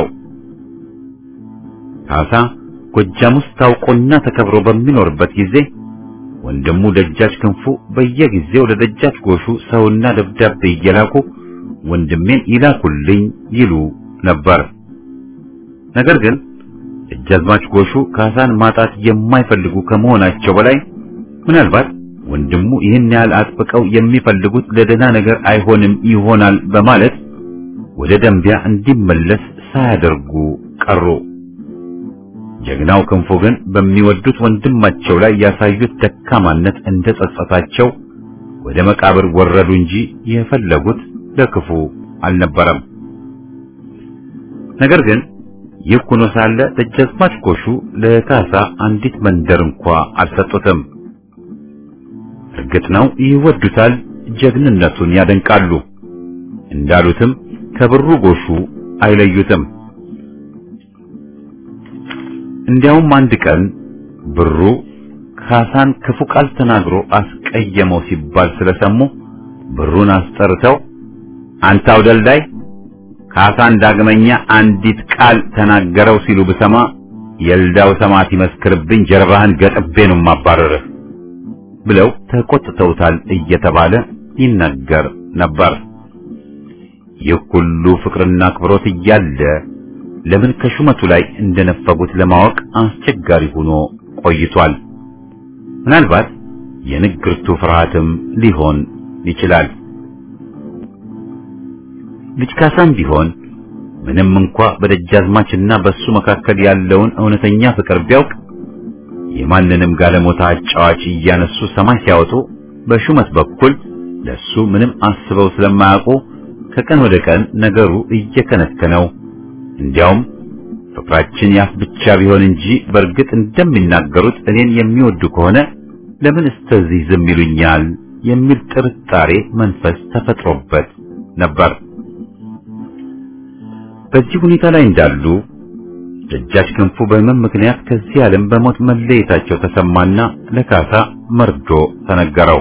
ካሳ ጎጃም ውስጥ ታውቆና ተከብሮ በሚኖርበት ጊዜ ወንድሙ ደጃች ክንፉ በየጊዜው ለደጃች ጎሹ ሰውና ደብዳቤ እየላኩ ወንድሜን ይላኩልኝ ይሉ ነበር። ነገር ግን ደጃዝማች ጎሹ ካሳን ማጣት የማይፈልጉ ከመሆናቸው በላይ ምናልባት ወንድሙ ይህን ያህል አጥብቀው የሚፈልጉት ለደህና ነገር አይሆንም ይሆናል በማለት ወደ ደንቢያ እንዲመለስ ሳያደርጉ ቀሩ። ጀግናው ክንፉ ግን በሚወዱት ወንድማቸው ላይ ያሳዩት ደካማነት እንደ ጸጸታቸው ወደ መቃብር ወረዱ እንጂ የፈለጉት ለክፉ አልነበረም። ነገር ግን ይህ ሆኖ ሳለ ደጃዝማች ጎሹ ለካሳ አንዲት መንደር እንኳ አልሰጡትም። እርግጥ ነው ይወዱታል፣ ጀግንነቱን ያደንቃሉ። እንዳሉትም ከብሩ ጎሹ አይለዩትም። እንዲያውም አንድ ቀን ብሩ ካሳን ክፉ ቃል ተናግሮ አስቀየመው ሲባል ስለሰሙ ብሩን አስጠርተው አንተ አውደልዳይ ካሳን ዳግመኛ አንዲት ቃል ተናገረው ሲሉ ብሰማ የልዳው ሰማዕት ይመስክርብኝ ጀርባህን ገጥቤ ነው ማባረርህ ብለው ተቆጥተውታል እየተባለ ይነገር ነበር። ይህ ሁሉ ፍቅርና አክብሮት እያለ ለምን ከሹመቱ ላይ እንደነፈጉት ለማወቅ አስቸጋሪ ሆኖ ቆይቷል። ምናልባት የንግርቱ ፍርሃትም ሊሆን ይችላል። ልጅ ካሳም ቢሆን ምንም እንኳ በደጃዝማችና በሱ መካከል ያለውን እውነተኛ ፍቅር ቢያውቅ የማንንም ጋለሞታ አጫዋች እያነሱ ሰማይ ሲያወጡ በሹመት በኩል ለሱ ምንም አስበው ስለማያውቁ ከቀን ወደ ቀን ነገሩ እየከነከነው እንዲያውም ፍቅራችን ያፍ ብቻ ቢሆን እንጂ በእርግጥ እንደሚናገሩት እኔን የሚወዱ ከሆነ ለምን እስተዚህ ዝም ይሉኛል የሚል ጥርጣሬ መንፈስ ተፈጥሮበት ነበር። በዚህ ሁኔታ ላይ እንዳሉ ደጃች ክንፉ በህመም ምክንያት ከዚህ ዓለም በሞት መለየታቸው ተሰማና ለካሳ መርዶ ተነገረው።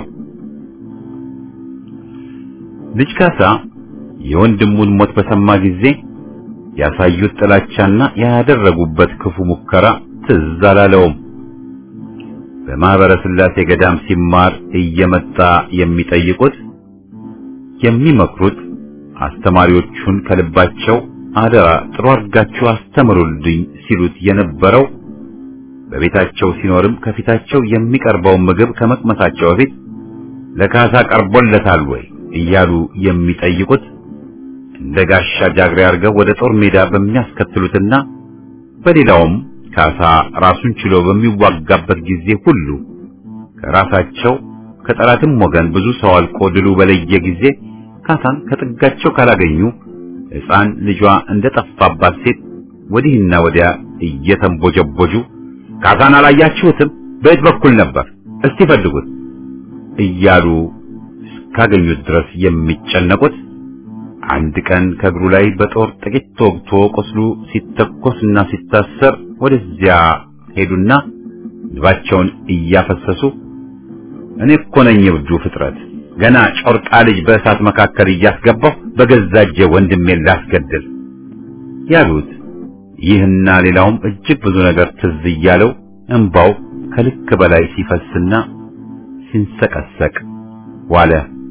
ልጅ ካሳ የወንድሙን ሞት በሰማ ጊዜ ያሳዩት ጥላቻና ያደረጉበት ክፉ ሙከራ ትዝ አላለውም። በማህበረ ሥላሴ ገዳም ሲማር እየመጣ የሚጠይቁት የሚመክሩት አስተማሪዎቹን ከልባቸው አደራ ጥሩ አድርጋችሁ አስተምሩልኝ ሲሉት የነበረው በቤታቸው ሲኖርም ከፊታቸው የሚቀርበውን ምግብ ከመቅመሳቸው በፊት ለካሳ ቀርቦለታል ወይ እያሉ የሚጠይቁት እንደ ጋሻ ጃግሬ አድርገው ወደ ጦር ሜዳ በሚያስከትሉትና በሌላውም ካሳ ራሱን ችሎ በሚዋጋበት ጊዜ ሁሉ ከራሳቸው ከጠላትም ወገን ብዙ ሰው አልቆ ድሉ በለየ ጊዜ ካሳን ከጥጋቸው ካላገኙ ሕፃን ልጇ እንደጠፋባት ሴት ወዲህና ወዲያ እየተንቦጀቦጁ ካሳን አላያችሁትም? በየት በኩል ነበር? እስቲ ፈልጉት እያሉ እስካገኙት ድረስ የሚጨነቁት አንድ ቀን ከእግሩ ላይ በጦር ጥቂት ተወግቶ ቁስሉ ሲተኮስና ሲታሰር ወደዚያ ሄዱና ልባቸውን እያፈሰሱ እኔ እኮ ነኝ እብዱ ፍጥረት ገና ጮርቃ ልጅ በእሳት መካከል እያስገባሁ በገዛ እጄ ወንድሜን ላስገድል ያሉት ይህና ሌላውም እጅግ ብዙ ነገር ትዝ እያለው እንባው ከልክ በላይ ሲፈስና ሲንሰቀሰቅ ዋለ።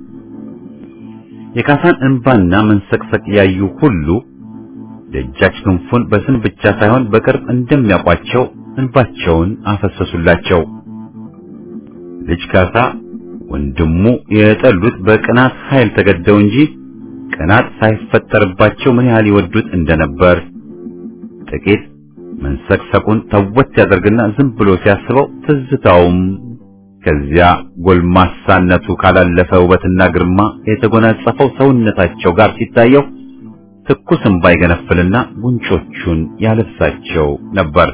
የካሳን እንባና መንሰቅሰቅ ያዩ ሁሉ ደጃች ክንፉን በስም ብቻ ሳይሆን በቅርብ እንደሚያውቋቸው እንባቸውን አፈሰሱላቸው። ልጅ ካሳ ወንድሙ የጠሉት በቅናት ኃይል ተገደው እንጂ ቅናት ሳይፈጠርባቸው ምን ያህል ይወዱት እንደነበር ጥቂት መንሰቅሰቁን ተወት ያደርግና ዝም ብሎ ሲያስበው ትዝታውም ከዚያ ጎልማሳነቱ ካላለፈ ውበትና ግርማ የተጎናጸፈው ሰውነታቸው ጋር ሲታየው ትኩስ እንባ ይገነፍልና ጉንጮቹን ያለብሳቸው ነበር።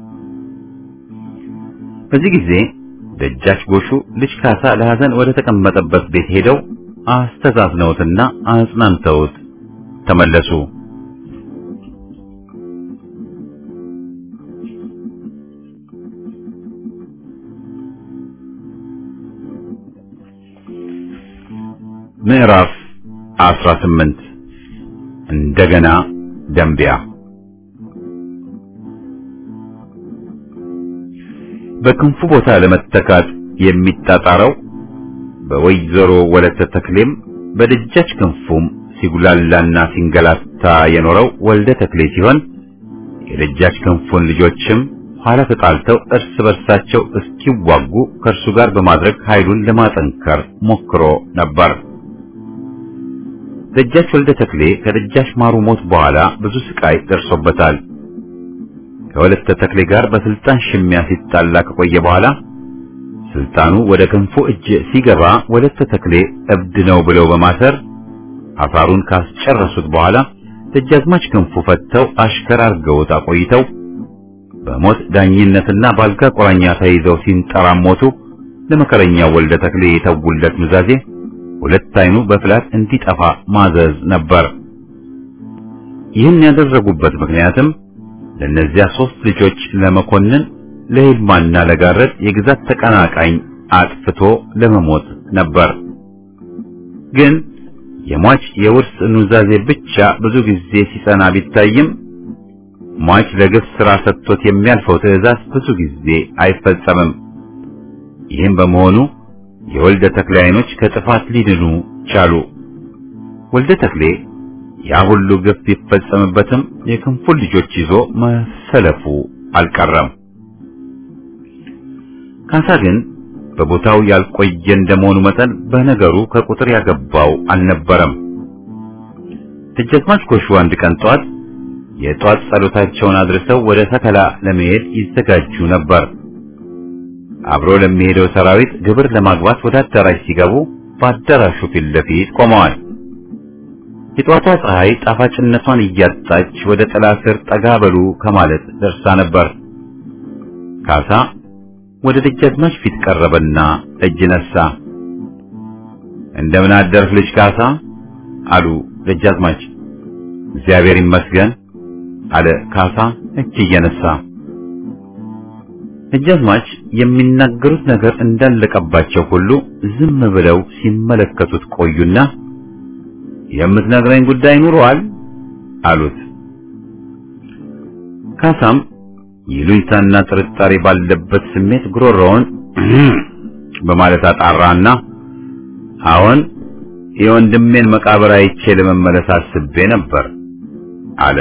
በዚህ ጊዜ ደጃች ጎሹ ልጅ ካሳ ለሐዘን ወደ ተቀመጠበት ቤት ሄደው አስተዛዝነውትና አጽናንተውት ተመለሱ። ምዕራፍ 18 እንደገና ደንቢያ በክንፉ ቦታ ለመተካት የሚጣጣረው በወይዘሮ ወለተ ተክሌም በደጃች ክንፉም ሲጉላላና ሲንገላታ የኖረው ወልደ ተክሌ ሲሆን የደጃች ክንፉን ልጆችም ኋላ ተጣልተው እርስ በርሳቸው እስኪዋጉ ከእርሱ ጋር በማድረግ ኃይሉን ለማጠንከር ሞክሮ ነበር። ደጃች ወልደ ተክሌ ከደጃች ማሩ ሞት በኋላ ብዙ ስቃይ ደርሶበታል። ከወለተ ተክሌ ጋር በስልጣን ሽሚያ ሲጣላ ከቆየ በኋላ ስልጣኑ ወደ ክንፉ እጅ ሲገባ ወለተ ተክሌ እብድ ነው ብለው በማሰር አፋሩን ካስጨረሱት በኋላ ደጃዝማች ክንፉ ፈተው አሽከር አርገውት አቆይተው በሞት ዳኝነትና ባልጋ ቁራኛ ተይዘው ሲንጠራሞቱ ለመከረኛው ወልደ ተክሌ የተውለት ኑዛዜ ሁለት አይኑ በፍላት እንዲጠፋ ማዘዝ ነበር። ይህን ያደረጉበት ምክንያትም ለእነዚያ ሶስት ልጆች ለመኮንን ለይልማና ለጋረድ የግዛት ተቀናቃኝ አጥፍቶ ለመሞት ነበር። ግን የሟች የውርስ ኑዛዜ ብቻ ብዙ ጊዜ ሲጸና ቢታይም ሟች ለግፍ ሥራ ሰጥቶት የሚያልፈው ትዕዛዝ ብዙ ጊዜ አይፈጸምም። ይህም በመሆኑ የወልደ ተክሌ ዓይኖች ከጥፋት ሊድኑ ቻሉ። ወልደ ተክሌ ያ ሁሉ ግፍ ቢፈጸምበትም የክንፉን ልጆች ይዞ መሰለፉ አልቀረም። ካሳ ግን በቦታው ያልቆየ እንደመሆኑ መጠን በነገሩ ከቁጥር ያገባው አልነበረም። ደጃዝማች ጎሹ አንድ ቀን ጧት የጧት ጸሎታቸውን አድርሰው ወደ ተከላ ለመሄድ ይዘጋጁ ነበር። አብሮ ለሚሄደው ሰራዊት ግብር ለማግባት ወደ አዳራሽ ሲገቡ በአዳራሹ ፊት ለፊት ቆመዋል። የጧቷ ፀሐይ ጣፋጭነቷን እያጣች ወደ ጥላ ስር ጠጋ በሉ ከማለት ደርሳ ነበር። ካሳ ወደ ደጃዝማች ፊት ቀረበና እጅ ነሳ። እንደምን አደርክ ልጅ ካሳ አሉ ደጃዝማች። እግዚአብሔር ይመስገን አለ ካሳ እጅ እየነሳ። ደጃዝማች የሚናገሩት ነገር እንዳለቀባቸው ሁሉ ዝም ብለው ሲመለከቱት ቆዩና የምትነግረኝ ጉዳይ ኑሮአል አሉት። ካሳም ይሉኝታና ጥርጣሬ ባለበት ስሜት ጉሮሮውን በማለት አጣራና አሁን የወንድሜን መቃብር አይቼ ለመመለስ አስቤ ነበር አለ።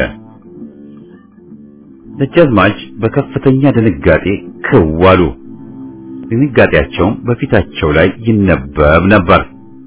ደጃዝማች በከፍተኛ ድንጋጤ ክው አሉ። ድንጋጤያቸውም በፊታቸው ላይ ይነበብ ነበር።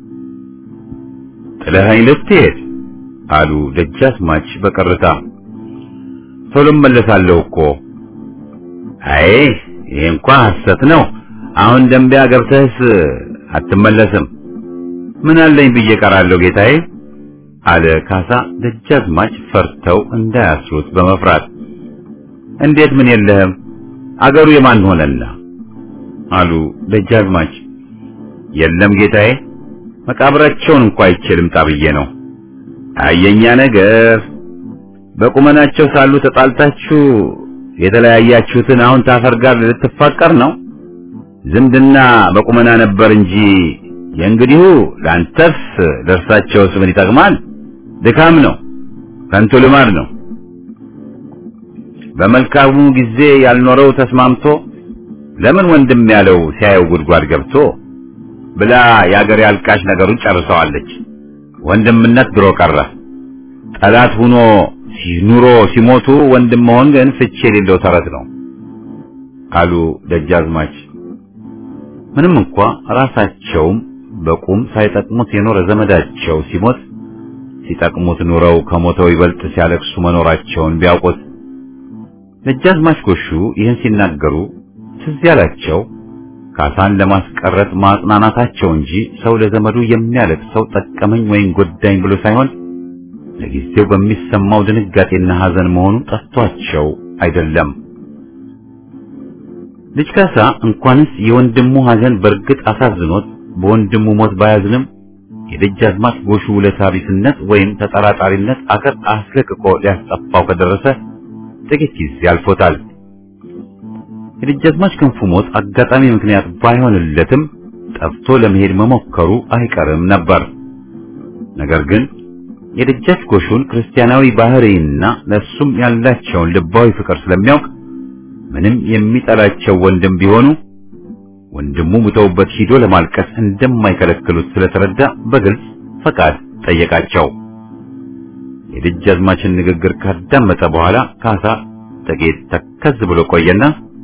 ጥለኸኝ ልትሄድ አሉ ደጃዝማች በቀርታ። ቶሎ እመለሳለሁ እኮ። አይ ይሄ እንኳ ሐሰት ነው። አሁን ደንቢያ ገብተህስ አትመለስም። ምን አለኝ ብዬ ቀራለሁ ጌታዬ አለ ካሳ ደጃዝማች ፈርተው እንዳያስሩት በመፍራት እንዴት ምን የለህም አገሩ የማን ሆነና አሉ ደጃዝማች የለም ጌታዬ መቃብራቸውን እንኳ አይቼ ልምጣ ብዬ ነው አየኛ ነገር በቁመናቸው ሳሉ ተጣልታችሁ የተለያያችሁትን አሁን ታፈር ጋር ልትፋቀር ነው ዝምድና በቁመና ነበር እንጂ የእንግዲሁ ለአንተስ ለእርሳቸውስ ምን ይጠቅማል ድካም ነው ከንቱ ልማድ ነው በመልካሙ ጊዜ ያልኖረው ተስማምቶ ለምን ወንድም ያለው ሲያየው ጉድጓድ ገብቶ ብላ የአገር ያልቃሽ ነገሩን ጨርሰዋለች። ወንድምነት ድሮ ቀረ። ጠላት ሁኖ ኑሮ ሲሞቱ ወንድም መሆን ግን ፍቺ የሌለው ተረት ነው አሉ ደጃዝማች። ምንም እንኳ ራሳቸውም በቁም ሳይጠቅሙት የኖረ ዘመዳቸው ሲሞት ሲጠቅሙት ኑረው ከሞተው ይበልጥ ሲያለቅሱ መኖራቸውን ቢያውቁት ደጃዝማች ጎሹ ይህን ሲናገሩ ትዝ ያላቸው ካሳን ለማስቀረት ማጽናናታቸው እንጂ ሰው ለዘመዱ የሚያለቅሰው ጠቀመኝ ወይም ጎዳኝ ብሎ ሳይሆን ለጊዜው በሚሰማው ድንጋጤና ሐዘን መሆኑ ጠፍቷቸው አይደለም። ልጅ ካሳ እንኳንስ የወንድሙ ሐዘን በእርግጥ አሳዝኖት በወንድሙ ሞት ባያዝንም የደጃዝማች ጎሹ ውለታ ቢስነት ወይም ተጠራጣሪነት አገር አስለቅቆ ሊያስጠፋው ከደረሰ ጥቂት ጊዜ አልፎታል። የደጃዝማች ክንፉ ሞት አጋጣሚ ምክንያት ባይሆንለትም ጠፍቶ ለመሄድ መሞከሩ አይቀርም ነበር። ነገር ግን የደጃች ጎሹን ክርስቲያናዊ ባህሪና ለሱም ያላቸውን ልባዊ ፍቅር ስለሚያውቅ ምንም የሚጠላቸው ወንድም ቢሆኑ ወንድሙ ሙተውበት ሂዶ ለማልቀስ እንደማይከለክሉት ስለተረዳ በግልጽ ፈቃድ ጠየቃቸው። የደጃዝማችን ንግግር ካዳመጠ በኋላ ካሳ ጥቂት ተከዝ ብሎ ቆየና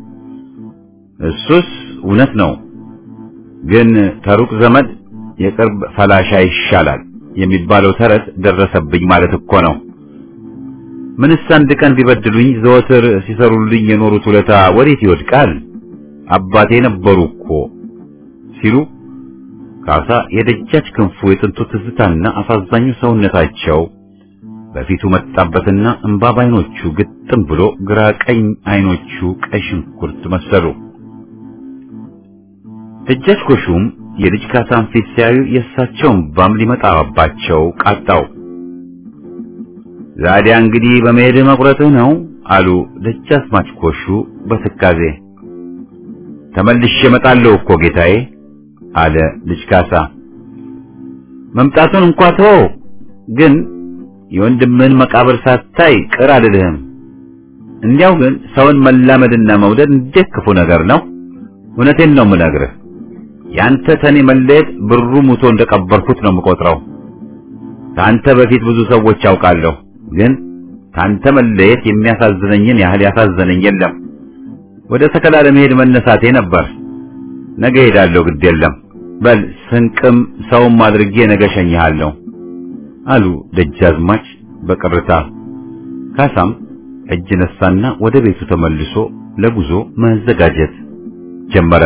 እሱስ እውነት ነው፣ ግን ከሩቅ ዘመድ የቅርብ ፈላሻ ይሻላል የሚባለው ተረት ደረሰብኝ ማለት እኮ ነው። ምንስ አንድ ቀን ቢበድሉኝ ዘወትር ሲሰሩልኝ የኖሩት ውለታ ወዴት ይወድቃል? አባቴ ነበሩ እኮ ሲሉ ካሳ የደጃች ክንፉ የጥንቱ ትዝታና አሳዛኙ ሰውነታቸው በፊቱ መጣበትና እንባ ባይኖቹ ግጥም ብሎ ግራ ቀኝ አይኖቹ ቀይ ሽንኩርት መሰሉ። ደጃች ጎሹም የልጅ ካሳን ፊት ሲያዩ የእሳቸውን ባም ሊመጣባቸው ቃጣው። ዛዲያ እንግዲህ በመሄድ መቁረጥህ ነው አሉ ደጃዝማች ጎሹ በትካዜ። ተመልሼ እመጣለሁ እኮ ጌታዬ አለ ልጅ ካሳ። መምጣቱን እንኳ ተወው፣ ግን የወንድምህን መቃብር ሳታይ ቅር አልልህም። እንዲያው ግን ሰውን መላመድና መውደድ እንዴት ክፉ ነገር ነው! እውነቴን ነው የምነግርህ። ያንተ ተኔ መለየት ብሩ ሙቶ እንደቀበርኩት ነው የምቆጥረው። ከአንተ በፊት ብዙ ሰዎች ያውቃለሁ፣ ግን ከአንተ መለየት የሚያሳዝነኝን ያህል ያሳዘነኝ የለም። ወደ ሰከላ ለመሄድ መነሳቴ ነበር። ነገ ሄዳለሁ፣ ግድ የለም። በል ስንቅም ሰውም አድርጌ ነገ ሸኝሃለሁ አሉ ደጃዝማች በቅርታ። ካሳም እጅ ነሳና ወደ ቤቱ ተመልሶ ለጉዞ መዘጋጀት ጀመረ።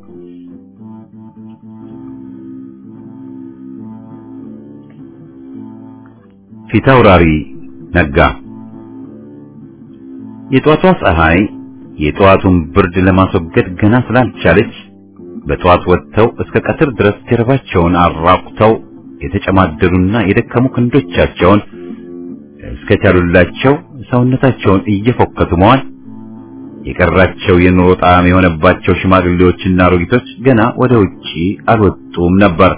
ፊታውራሪ ነጋ። የጧቷ ፀሐይ የጠዋቱን ብርድ ለማስወገድ ገና ስላልቻለች በጠዋት ወጥተው እስከ ቀትር ድረስ ጀርባቸውን አራቁተው የተጨማደዱና የደከሙ ክንዶቻቸውን እስከቻሉላቸው ሰውነታቸውን እየፎከቱ መዋል የቀራቸው የኑሮ ጣዕም የሆነባቸው ሽማግሌዎችና አሮጊቶች ገና ወደ ውጪ አልወጡም ነበር።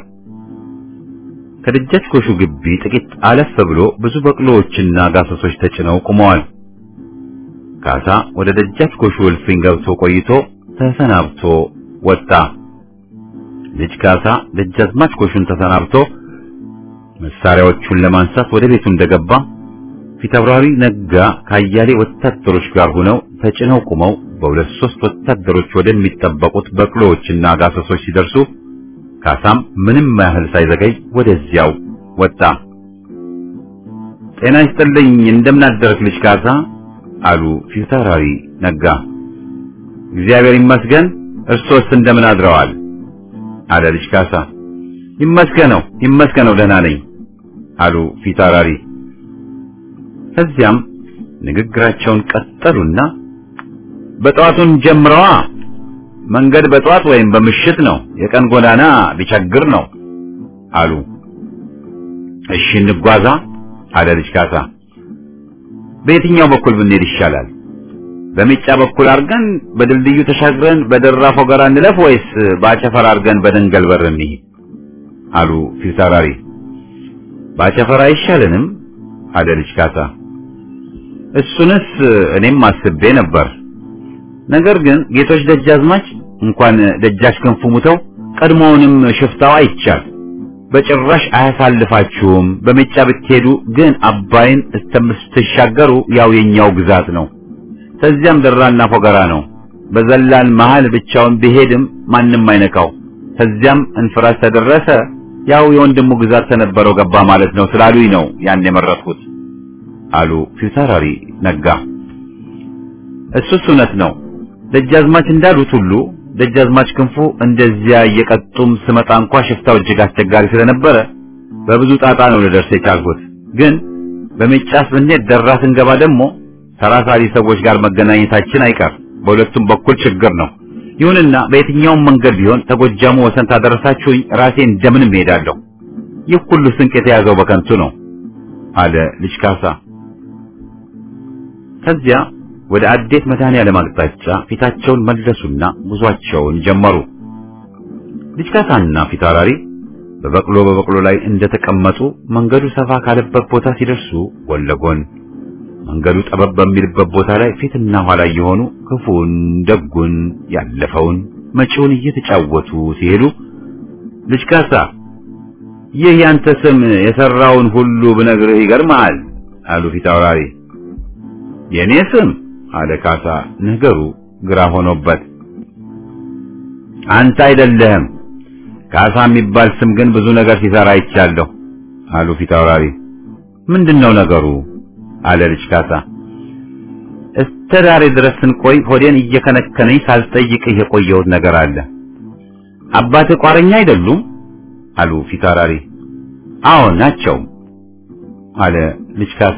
ከደጃች ኮሹ ግቢ ጥቂት አለፍ ብሎ ብዙ በቅሎዎችና ጋሰሶች ተጭነው ቆመዋል። ካሳ ወደ ደጃች ኮሹ እልፍኝ ገብቶ ቆይቶ ተሰናብቶ ወጣ። ልጅ ካሳ ደጃዝማች ኮሹን ተሰናብቶ መሳሪያዎቹን ለማንሳት ወደ ቤቱ እንደገባ ፊታውራሪ ነጋ ካያሌ ወታደሮች ጋር ሆነው ተጭነው ቆመው በሁለት ሶስት ወታደሮች ወደሚጠበቁት በቅሎዎችና ጋሰሶች ሲደርሱ ካሳም ምንም ያህል ሳይዘገይ ወደዚያው ወጣ። ጤና ይስጥልኝ፣ እንደምን አደረክ ልጅ ካሳ አሉ ፊታውራሪ ነጋ። እግዚአብሔር ይመስገን፣ እርሶስ እንደምን አድረዋል? አለ ልጅ ካሳ። ይመስገነው ይመስገነው ደህና ነኝ አሉ ፊታውራሪ። ከዚያም ንግግራቸውን ቀጠሉና በጠዋቱን ጀምረዋ መንገድ በጠዋት ወይም በምሽት ነው፣ የቀን ጎዳና ቢቸግር ነው አሉ። እሺ እንጓዛ አለ ልጅ ካሳ። በየትኛው በኩል ብንሄድ ይሻላል? በሚጫ በኩል አድርገን በድልድዩ ተሻግረን በደራ ፎገራ እንለፍ ወይስ በአጨፈር አድርገን በደንገል በር እንሂድ? አሉ ፊታውራሪ። በአጨፈር አይሻልንም? አለ ልጅ ካሳ። እሱንስ እኔም አስቤ ነበር። ነገር ግን ጌቶች ደጃዝማች እንኳን ደጃች ክንፉ ሙተው ቀድሞውንም ሽፍታው አይቻል በጭራሽ አያሳልፋችሁም። በሜጫ ብትሄዱ ግን አባይን እስከምትሻገሩ ያው የኛው ግዛት ነው። ከዚያም ደራና ፎገራ ነው። በዘላን መሃል ብቻውን ቢሄድም ማንም አይነካው። ከዚያም እንፍራስ ተደረሰ ያው የወንድሙ ግዛት ተነበረው ገባ ማለት ነው ስላሉኝ ነው ያን የመረጥኩት አሉ ፊታውራሪ ነጋ። እሱስ እውነት ነው። ደጃዝማች እንዳሉት ሁሉ ደጃዝማች ክንፉ እንደዚያ እየቀጡም ስመጣ እንኳ ሽፍታው እጅግ አስቸጋሪ ስለነበረ በብዙ ጣጣ ነው ልደርስ የቻልኩት። ግን በሜጫስ ብንሄድ ደራ ስንገባ ደግሞ ተራሳሪ ሰዎች ጋር መገናኘታችን አይቀር። በሁለቱም በኩል ችግር ነው። ይሁንና በየትኛውም መንገድ ቢሆን ተጎጃሙ ወሰን ታደረሳችሁኝ ራሴ እንደምንም እሄዳለሁ። ይህ ሁሉ ስንቅ የተያዘው በከንቱ ነው አለ ልጅ ካሳ። ከዚያ ወደ አዴት መድኃኔዓለም አቅጣጫ ፊታቸውን መለሱና ጉዟቸውን ጀመሩ። ልጅ ካሳና ፊታውራሪ በበቅሎ በበቅሎ ላይ እንደተቀመጡ መንገዱ ሰፋ ካለበት ቦታ ሲደርሱ ጎን ለጎን መንገዱ ጠበብ በሚልበት ቦታ ላይ ፊትና ኋላ የሆኑ ክፉን፣ ደጉን፣ ያለፈውን፣ መጪውን እየተጫወቱ ሲሄዱ ልጅ ካሳ ይህ ያንተ ስም የሰራውን ሁሉ ብነግርህ ይገርምሃል አሉ ፊታውራሪ። የኔ ስም አለ ካሳ ነገሩ ግራ ሆኖበት። አንተ አይደለህም ካሳ የሚባል ስም ግን ብዙ ነገር ሲሰራ አይቻለሁ አሉ ፊታውራሪ። ምንድነው ነገሩ? አለ ልጅ ካሳ። እስከ ዛሬ ድረስ ስንቆይ ሆዴን እየከነከነኝ ሳልጠይቅህ የቆየሁት ነገር አለ። አባትህ ቋረኛ አይደሉም? አሉ ፊታውራሪ። አዎ ናቸው አለ ልጅ ካሳ።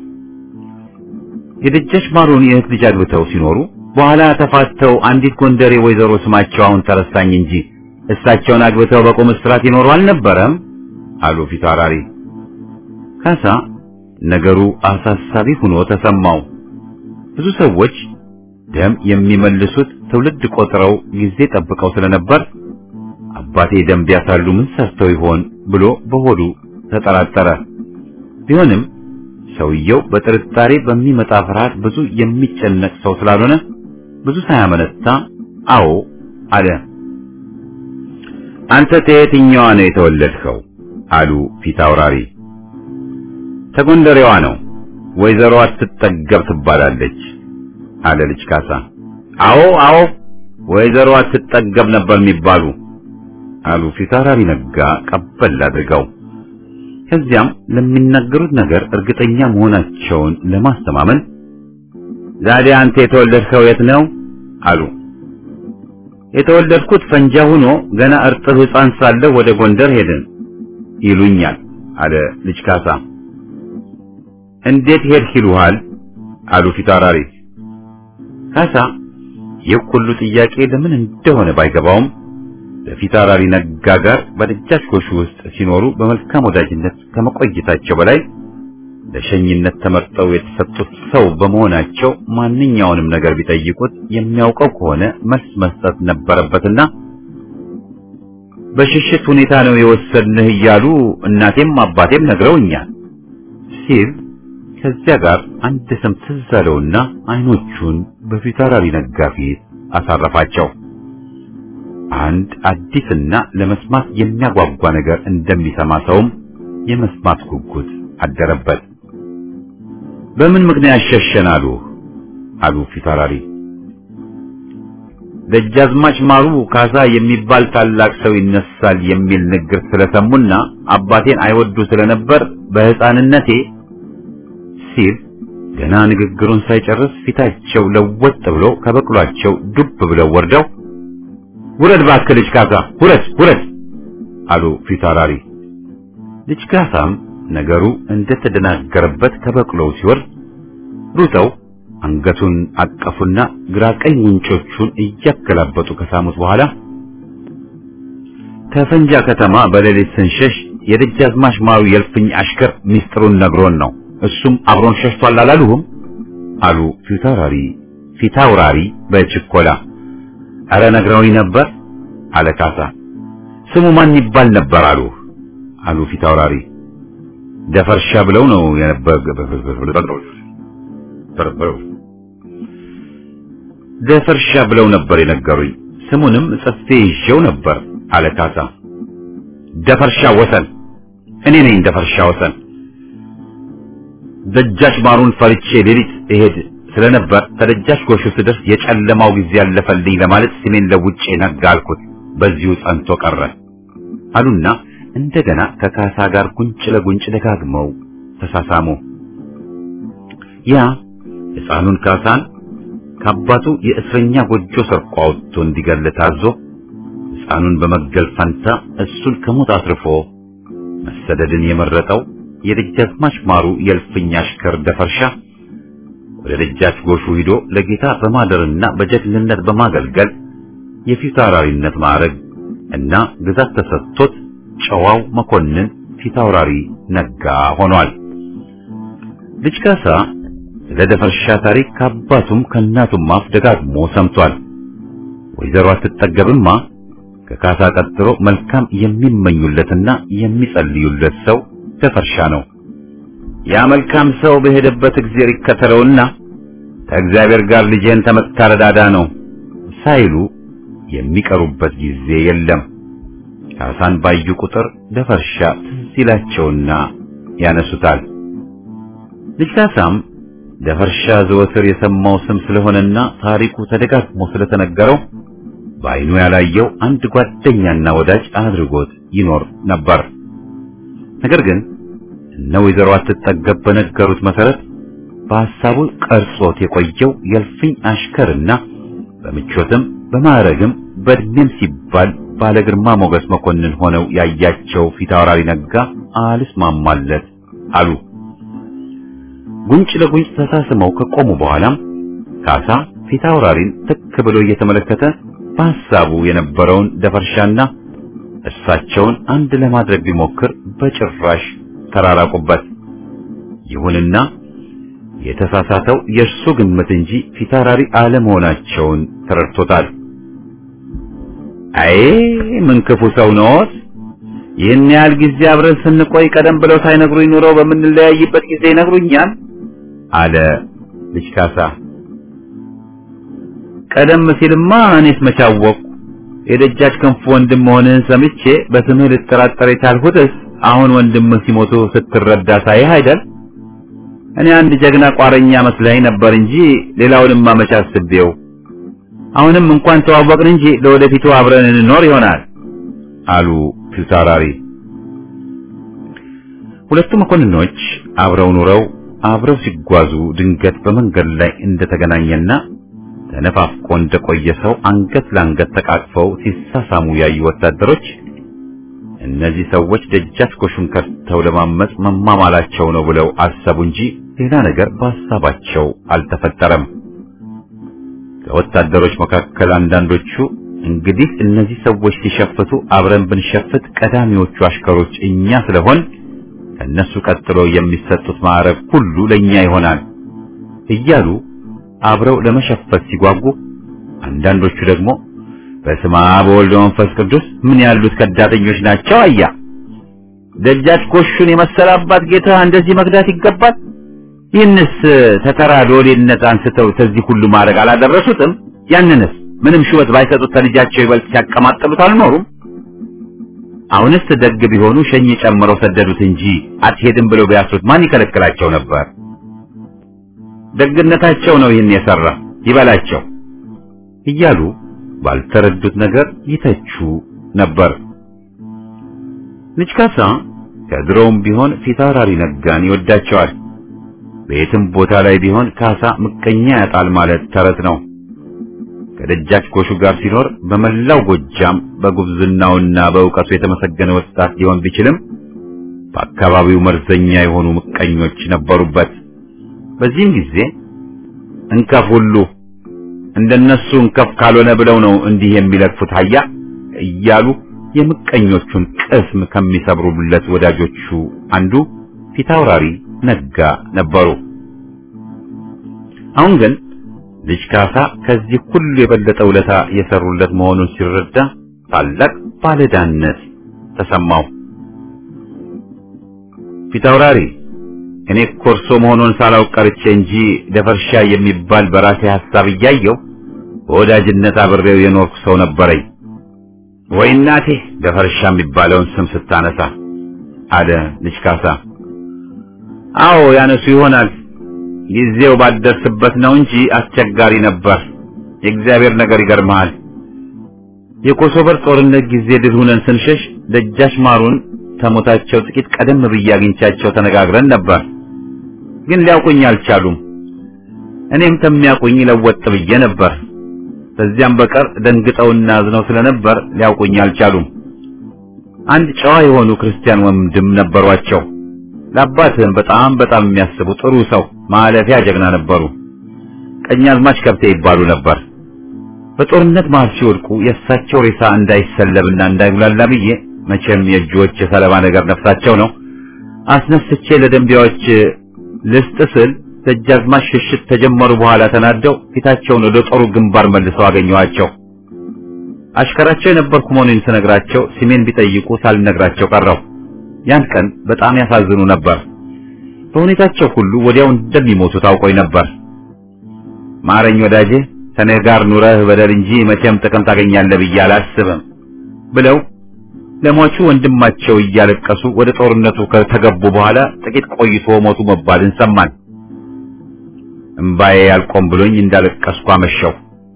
የደጃች ማሩን የእህት ልጅ አግብተው ሲኖሩ በኋላ ተፋተው አንዲት ጎንደሬ ወይዘሮ ስማቸው አሁን ተረሳኝ እንጂ እሳቸውን አግብተው በቁም እስራት ይኖሩ አልነበረም? አሉ ፊታውራሪ። ካሳ ነገሩ አሳሳቢ ሆኖ ተሰማው። ብዙ ሰዎች ደም የሚመልሱት ትውልድ ቆጥረው ጊዜ ጠብቀው ስለነበር አባቴ ደም ቢያሳሉ ምን ሰርተው ይሆን ብሎ በሆዱ ተጠራጠረ። ቢሆንም ሰውየው በጥርጣሬ በሚመጣ ፍርሃት ብዙ የሚጨነቅ ሰው ስላልሆነ ብዙ ሳያመነታ አዎ አለ። አንተ ከየትኛዋ ነው የተወለድከው? አሉ ፊት አውራሪ። ተጎንደሬዋ ነው ወይዘሮ አትጠገብ ትባላለች አለ ልጅ ካሳ። አዎ አዎ ወይዘሮ አትጠገብ ነበር የሚባሉ አሉ ፊት አውራሪ ነጋ ቀበል አድርገው። ከዚያም ለሚናገሩት ነገር እርግጠኛ መሆናቸውን ለማስተማመን ዛሬ አንተ የተወለድከው የት ነው አሉ። የተወለድኩት ፈንጃ ሆኖ ገና እርጥብ ሕፃን ሳለሁ ወደ ጎንደር ሄድን ይሉኛል አለ ልጅ ካሳ። እንዴት ሄድህ ይሉሃል አሉ ፊት አውራሪ። ካሳ ይህ ሁሉ ጥያቄ ለምን እንደሆነ ባይገባውም በፊት አውራሪ ነጋ ጋር በደጃች ጎሹ ውስጥ ሲኖሩ በመልካም ወዳጅነት ከመቆየታቸው በላይ ለሸኝነት ተመርጠው የተሰጡት ሰው በመሆናቸው ማንኛውንም ነገር ቢጠይቁት የሚያውቀው ከሆነ መልስ መስጠት ነበረበትና በሽሽት ሁኔታ ነው የወሰድንህ እያሉ እናቴም አባቴም ነግረውኛል ሲል ከዚያ ጋር አንድ ስም ትዝ አለውና አይኖቹን በፊት አውራሪ ነጋ ፊት አሳረፋቸው። አንድ አዲስና ለመስማት የሚያጓጓ ነገር እንደሚሰማ ሰውም የመስማት ጉጉት አደረበት። በምን ምክንያት ሸሸን አሉ አሉ ፊት አውራሪ። ደጃዝማች ማሩ ካሳ የሚባል ታላቅ ሰው ይነሳል የሚል ንግር ስለሰሙና አባቴን አይወዱ ስለነበር በሕፃንነቴ ሲል ገና ንግግሩን ሳይጨርስ ፊታቸው ለወጥ ብሎ ከበቅሏቸው ዱብ ብለው ወርደው ውረድ እባክህ ልጅ ካሳ ውረድ ውረድ አሉ ፊት አውራሪ። ልጅ ካሳም ነገሩ እንደተደናገረበት ከበቅሎው ሲወርድ ሩጠው አንገቱን አቀፉና ግራ ቀኝ ጉንጮቹን እያገላበጡ ከሳሙት በኋላ ከፈንጃ ከተማ በሌሊት ስንሸሽ የደጃዝማች ማሩ የእልፍኝ አሽከር ሚስጥሩን ነግሮን ነው እሱም አብሮን ሸሽቷል አላሉህም? አሉ ፊታውራሪ ፊታውራሪ በችኮላ አረ ነግረውኝ ነበር አለ ካሳ። ስሙ ማን ይባል ነበር አሉ አሉ ፊታውራሪ። ደፈርሻ ብለው ነው የነበር ደፈርሻ ብለው ነበር የነገሩኝ። ስሙንም ጽፌ ይዤው ነበር አለ ካሳ። ደፈርሻ ወሰን እኔ ነኝ ደፈርሻ ወሰን። ደጃች ማሩን ፈርቼ ሌሊት እሄድ ስለነበር ከደጃች ጎሹ ስደርስ የጨለማው ጊዜ ያለፈልኝ ለማለት ስሜን ለውጬ ነጋ አልኩት። በዚሁ ጸንቶ ቀረ አሉና እንደገና ከካሳ ጋር ጉንጭ ለጉንጭ ደጋግመው ተሳሳሙ። ያ ሕፃኑን ካሳን ከአባቱ የእስረኛ ጎጆ ሰርቆ አውጥቶ እንዲገል ታዞ ሕፃኑን በመግደል ፈንታ እሱን ከሞት አትርፎ መሰደድን የመረጠው የደጃዝማች ማሩ የእልፍኝ አሽከር ደፈርሻ ወደ ደጃች ጎሹ ሂዶ ለጌታ በማደርና በጀግንነት በማገልገል የፊታውራሪነት ማዕረግ እና ግዛት ተሰጥቶት ጨዋው መኮንን ፊታውራሪ ነጋ ሆኗል። ልጅ ካሳ ስለ ደፈርሻ ታሪክ ከአባቱም ከእናቱም አፍ ደጋግሞ ሰምቷል። ወይዘሮ አትጠገብማ ከካሳ ቀጥሎ መልካም የሚመኙለትና የሚጸልዩለት ሰው ደፈርሻ ነው። ያ መልካም ሰው በሄደበት እግዚአብሔር ይከተለውና ከእግዚአብሔር ጋር ልጄን ተመታረዳዳ ነው ሳይሉ የሚቀሩበት ጊዜ የለም። ካሳን ባዩ ቁጥር ደፈርሻ ትዝ ይላቸውና ያነሱታል። ልጅ ካሳም ደፈርሻ ዘወትር የሰማው ስም ስለሆነና ታሪኩ ተደጋግሞ ስለተነገረው በዓይኑ ያላየው አንድ ጓደኛና ወዳጅ አድርጎት ይኖር ነበር። ነገር ግን እነ ወይዘሮ አትጠገብ በነገሩት መሰረት በሐሳቡ ቀርጾት የቆየው የእልፍኝ አሽከርና በምቾትም በማዕረግም በእድሜም ሲባል ባለ ግርማ ሞገስ መኮንን ሆነው ያያቸው ፊታውራሪ ነጋ አልስማማለት አሉ። ጉንጭ ለጉንጭ ተሳስመው ከቆሙ በኋላም ካሳ ፊታውራሪን ትክ ብሎ እየተመለከተ በሐሳቡ የነበረውን ደፈርሻና እሳቸውን አንድ ለማድረግ ቢሞክር በጭራሽ ተራራቁበት። ይሁንና የተሳሳተው የእርሱ ግምት እንጂ ፊታውራሪ አለመሆናቸውን ተረድቶታል። አይ ምን ክፉ ሰው ነዎት? ይህን ያህል ጊዜ አብረን ስንቆይ ቀደም ብለው ሳይነግሩኝ ኑረው በምንለያይበት ጊዜ ይነግሩኛል አለ ልጅ ካሳ። ቀደም ሲልማ እኔስ መቻወቅሁ የደጃች ክንፉ ወንድም መሆንህን ሰምቼ በስምህ ልጠራጠር የቻልሁትስ አሁን ወንድምህ ሲሞቱ ስትረዳ ሳይህ አይደል? እኔ አንድ ጀግና ቋረኛ መስለኝ ነበር እንጂ ሌላውንም ማመቻ አስቤው። አሁንም እንኳን ተዋወቅን እንጂ ለወደፊቱ አብረን እንኖር ይሆናል አሉ ፊታውራሪ። ሁለቱ መኮንኖች አብረው ኑረው አብረው ሲጓዙ ድንገት በመንገድ ላይ እንደተገናኘና ተነፋፍቆ እንደቆየ ሰው አንገት ለአንገት ተቃቅፈው ሲሳሳሙ ያዩ ወታደሮች እነዚህ ሰዎች ደጃች ጎሹን ከድተው ለማመጽ መማማላቸው ነው ብለው አሰቡ እንጂ ሌላ ነገር በሀሳባቸው አልተፈጠረም። ከወታደሮች መካከል አንዳንዶቹ እንግዲህ እነዚህ ሰዎች ሲሸፍቱ አብረን ብንሸፍት ቀዳሚዎቹ አሽከሮች እኛ ስለሆን ከእነሱ ቀጥሎ የሚሰጡት ማዕረግ ሁሉ ለእኛ ይሆናል እያሉ አብረው ለመሸፈት ሲጓጉ፣ አንዳንዶቹ ደግሞ በስመ አብ ወወልድ ወመንፈስ ቅዱስ ምን ያሉት ከዳተኞች ናቸው አያ ደጃች ጎሹን የመሰለ አባት ጌታ እንደዚህ መግዳት ይገባል? ይህንስ ተተራ ሎሌነት አንስተው ከዚህ ሁሉ ማድረግ አላደረሱትም? ያንንስ ምንም ሹመት ባይሰጡት ከልጃቸው ይበልጥ ሲያቀማጥሉት አልኖሩም? አሁንስ ደግ ቢሆኑ ሸኝ ጨምረው ሰደዱት እንጂ አትሄድም ብለው ቢያስሩት ማን ይከለክላቸው ነበር? ደግነታቸው ነው ይህን የሰራ ይበላቸው እያሉ ባልተረዱት ነገር ይተቹ ነበር። ልጅ ካሳ ከድሮውም ቢሆን ፊታውራሪ ነጋን ይወዳቸዋል። በየትም ቦታ ላይ ቢሆን ካሳ ምቀኛ ያጣል ማለት ተረት ነው። ከደጃች ጎሹ ጋር ሲኖር በመላው ጎጃም በጉብዝናውና በእውቀቱ የተመሰገነ ወጣት ሊሆን ቢችልም በአካባቢው መርዘኛ የሆኑ ምቀኞች ነበሩበት። በዚህም ጊዜ እንከፍ ሁሉ እንደነሱ እንከፍ ካልሆነ ብለው ነው እንዲህ የሚለክፉት አያ እያሉ የምቀኞቹን ቅስም ከሚሰብሩለት ወዳጆቹ አንዱ ፊታውራሪ ነጋ ነበሩ። አሁን ግን ልጅ ካሳ ከዚህ ሁሉ የበለጠ ውለታ የሰሩለት መሆኑን ሲረዳ ታላቅ ባለዳነት ተሰማው። ፊታውራሪ እኔ ኮርሶ መሆኑን ሳላውቅ ቀርቼ እንጂ ደፈርሻ የሚባል በራሴ ሐሳብ እያየው በወዳጅነት አብሬው የኖርኩ ሰው ነበረኝ። ወይ እናቴ ደፈርሻ የሚባለውን ስም ስታነሳ አለ ልጅ ካሳ። አዎ ያነሱ ይሆናል ጊዜው ባልደርስበት ነው እንጂ አስቸጋሪ ነበር። የእግዚአብሔር ነገር ይገርመሃል። የኮሶቨር ጦርነት ጊዜ ድል ሁነን ስንሸሽ ደጃች ማሩን ከሞታቸው ጥቂት ቀደም ብዬ አግኝቻቸው ተነጋግረን ነበር። ግን ሊያውቁኝ አልቻሉም። እኔም ከሚያውቁኝ ለወጥ ብዬ ነበር። ከዚያም በቀር ደንግጠውና አዝነው ስለነበር ሊያውቁኝ አልቻሉም። አንድ ጨዋ የሆኑ ክርስቲያን ወንድም ነበሯቸው። ለአባትህም በጣም በጣም የሚያስቡ ጥሩ ሰው ማለፊያ ጀግና ነበሩ። ቀኛዝማች ከብቴ ይባሉ ነበር። በጦርነት መሃል ሲወድቁ የእሳቸው ሬሳ እንዳይሰለብና እንዳይጉላላ ብዬ መቼም የእጆች የሰለባ ነገር ነፍሳቸው ነው አስነስቼ ለደንቢያዎች ልስጥ ስል ደጃዝማች ሽሽት ተጀመሩ በኋላ ተናደው ፊታቸውን ወደ ጦሩ ግንባር መልሰው አገኘኋቸው። አሽከራቸው የነበርኩ መሆኑን ስነግራቸው ስሜን ቢጠይቁ ሳልነግራቸው ቀረው። ያን ቀን በጣም ያሳዝኑ ነበር። በሁኔታቸው ሁሉ ወዲያው እንደሚሞቱ ታውቆኝ ነበር። ማረኝ ወዳጄ፣ ከኔ ጋር ኑረህ በደል እንጂ መቼም ጥቅም ታገኛለህ ብዬ አላስብም ብለው ለሟቹ ወንድማቸው እያለቀሱ ወደ ጦርነቱ ከተገቡ በኋላ ጥቂት ቆይቶ ሞቱ መባልን ሰማን። እምባዬ ያልቆም ብሎኝ እንዳለቀስኩ አመሸው።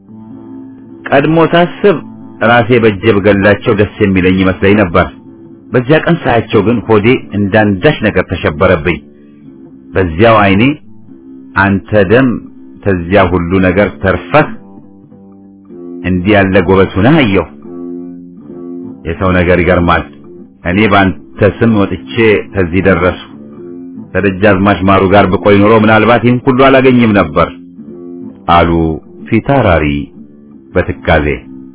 ቀድሞ ሳስብ ራሴ በእጄ ብገላቸው ደስ የሚለኝ ይመስለኝ ነበር። በዚያ ቀን ሳያቸው ግን ሆዴ እንዳንዳች ነገር ተሸበረብኝ። በዚያው ዓይኔ አንተ ደም ተዚያ ሁሉ ነገር ተርፈህ እንዲህ ያለ ጎበዝ ሆነህ አየሁ። የሰው ነገር ይገርማል። እኔ በአንተ ስም ወጥቼ ከዚህ ደረሱ። ከደጃዝማች ማሩ ጋር ብቆይ ኖሮ ምናልባት ይህን ሁሉ አላገኝም ነበር አሉ ፊታውራሪ በትካዜ።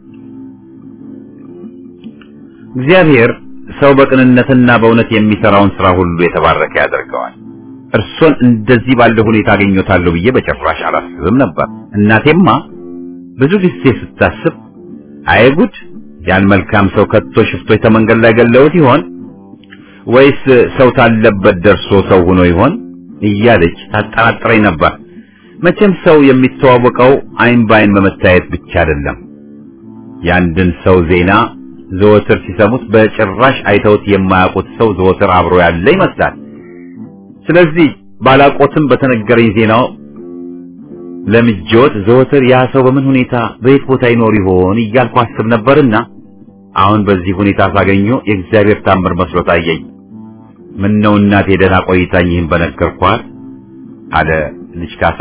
እግዚአብሔር ሰው በቅንነትና በእውነት የሚሰራውን ስራ ሁሉ የተባረከ ያደርገዋል። እርሶን እንደዚህ ባለ ሁኔታ አገኘታለሁ ብዬ በጭራሽ አላስብም ነበር። እናቴማ ብዙ ጊዜ ስታስብ አይጉድ ያን መልካም ሰው ከቶ ሽፍቶች ተመንገድ ላይ ገለውት ይሆን ወይስ ሰው ታለበት ደርሶ ሰው ሆኖ ይሆን እያለች ታጠራጥረኝ ነበር። መቼም ሰው የሚተዋወቀው አይን በአይን በመታየት ብቻ አይደለም። የአንድን ሰው ዜና ዘወትር ሲሰሙት በጭራሽ አይተውት የማያውቁት ሰው ዘወትር አብሮ ያለ ይመስላል። ስለዚህ ባላቆትም በተነገረኝ ዜናው ለምጆት ዘወትር ያ ሰው በምን ሁኔታ በየት ቦታ ይኖር ይሆን እያልኩ አስብ ነበርና አሁን በዚህ ሁኔታ ሳገኘው የእግዚአብሔር ታምር መስሎ ታየኝ። ምን ነው እናቴ ደህና ቆይታኝ ይህን በነገርኳት አለ ልጅ ካሳ።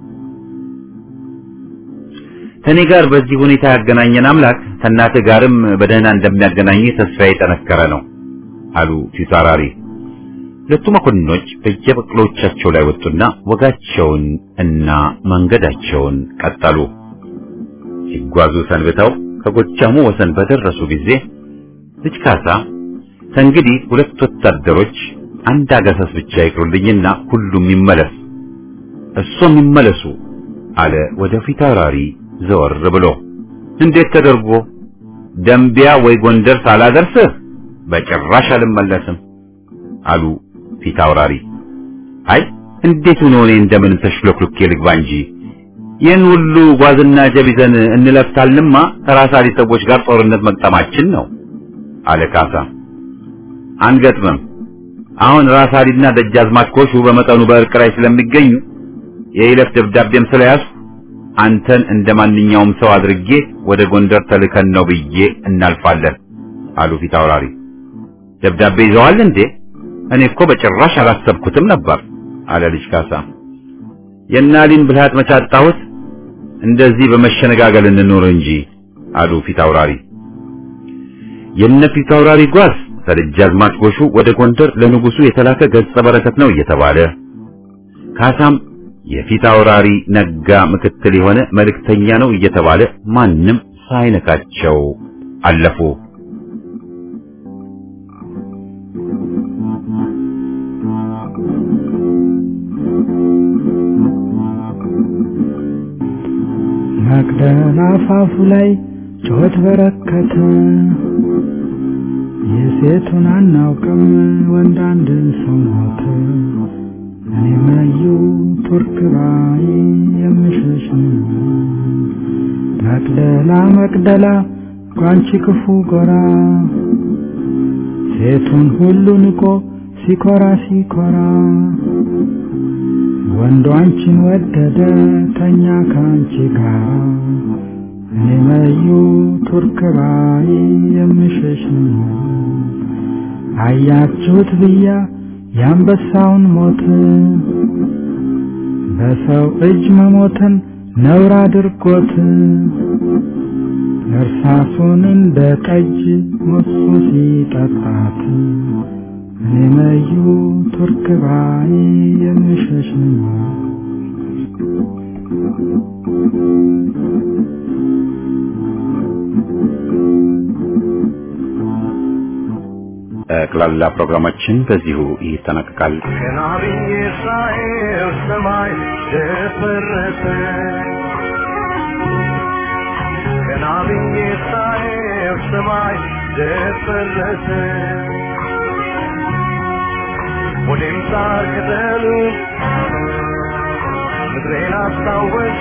ከኔ ጋር በዚህ ሁኔታ ያገናኘን አምላክ ከእናትህ ጋርም በደህና እንደሚያገናኝ ተስፋዬ የጠነከረ ነው አሉ ፊታውራሪ። ሁለቱ መኮንኖች በየበቅሎቻቸው ላይ ወጡና ወጋቸውን እና መንገዳቸውን ቀጠሉ። ሲጓዙ ሰንብተው ከጎጃሙ ወሰን በደረሱ ጊዜ ልጅ ካሳ ከእንግዲህ ሁለት ወታደሮች አንድ አጋሰስ ብቻ ይቅሩልኝና ሁሉም ይመለስ፣ እሱም ይመለሱ አለ ወደ ፊታውራሪ ዘወር ብሎ። እንዴት ተደርጎ ደምቢያ ወይ ጎንደር ሳላደርስህ በጭራሽ አልመለስም አሉ ፊታውራሪ። አይ እንዴት ሆኖ እኔ እንደምን ተሽሎክሎኬ ልግባ እንጂ ይህን ሁሉ ጓዝና ጀቢዘን እንለፍታልንማ ከራሳሊ ሰዎች ጋር ጦርነት መቅጠማችን ነው አለ ካሳ። አንገጥምም። አሁን ራሳሊና ደጃዝማች ኮሹ በመጠኑ በእርቅ ላይ ስለሚገኙ የይለፍ ደብዳቤም ስለያዝኩ አንተን እንደ ማንኛውም ሰው አድርጌ ወደ ጎንደር ተልከን ነው ብዬ እናልፋለን አሉ ፊታውራሪ። ደብዳቤ ይዘዋል እንዴ? እኔ እኮ በጭራሽ አላሰብኩትም ነበር አለ ልጅ ካሳ። የናሊን ብልሃት መቻጣሁት እንደዚህ በመሸነጋገል እንኖር እንጂ አሉ ፊታውራሪ። የነ ፊታውራሪ ጓዝ ከደጃዝማች ጎሹ ወደ ጎንደር ለንጉሱ የተላከ ገጸ በረከት ነው እየተባለ ካሳም የፊታውራሪ ነጋ ምክትል የሆነ መልእክተኛ ነው እየተባለ ማንም ሳይነካቸው አለፉ። መቅደላ አፋፉ ላይ ጩኸት በረከተ። የሴቱን አናውቅም ወንድ አንድ ሰው ሞተ። እኔ መዩ ቱርክ ባይ የምሸሽ መቅደላ መቅደላ ጓንቺ ክፉ ጎራ ሴቱን ሁሉ ንቆ ሲኮራ ሲኮራ ወንዱ አንቺን ወደደ ተኛ ከአንቺ ጋር እኔ መዩ ቱርክ ባይ የምሸሽ አያችሁት ብያ የአንበሳውን ሞት በሰው እጅ መሞትን ነውር አድርጎት እርሳሱን እንደ ጠጅ ሞሱ ሲጠጣት እኔ መዩ ቱርክ ባይ የምሸሽ ጠቅላላ ፕሮግራማችን በዚሁ ይጠናቀቃል። ገና ብዬ ሳየው ሰማይ ደፈረሰ ገና ብዬ ሳየው ሰማይ ደፈረሰ ወዴም ሳር ቅጠሉ ምድሬን አስታወሰ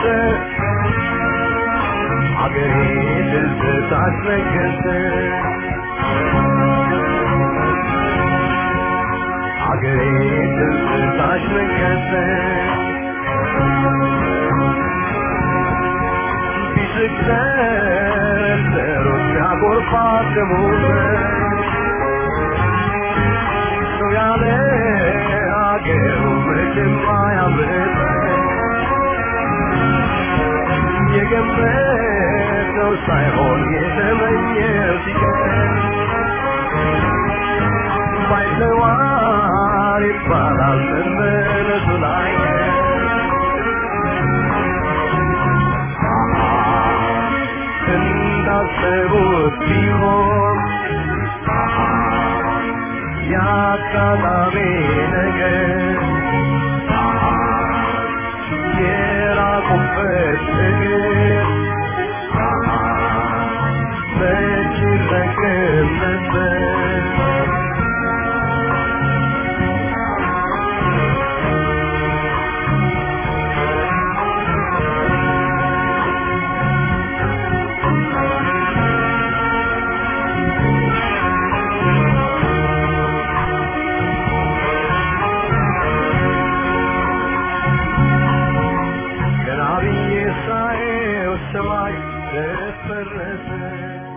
አገሬ ትዝታ አስነገሰ አገሬ ትዝታሽ ነገሰ ቢስቅ ተረተሮች ያጎርፋት ደሞዘ ሰው ያለ አገሩ መቼም አያምርም የገመተው ሳይሆን የተመኘው ሲቀር ባይተዋር ይባላል መመለሱ ላይ እንዳሰቡት ቢሆን የአጋጣሚ ነገር የራቁበት እግር መቼ ሰማይ ደፈረሰ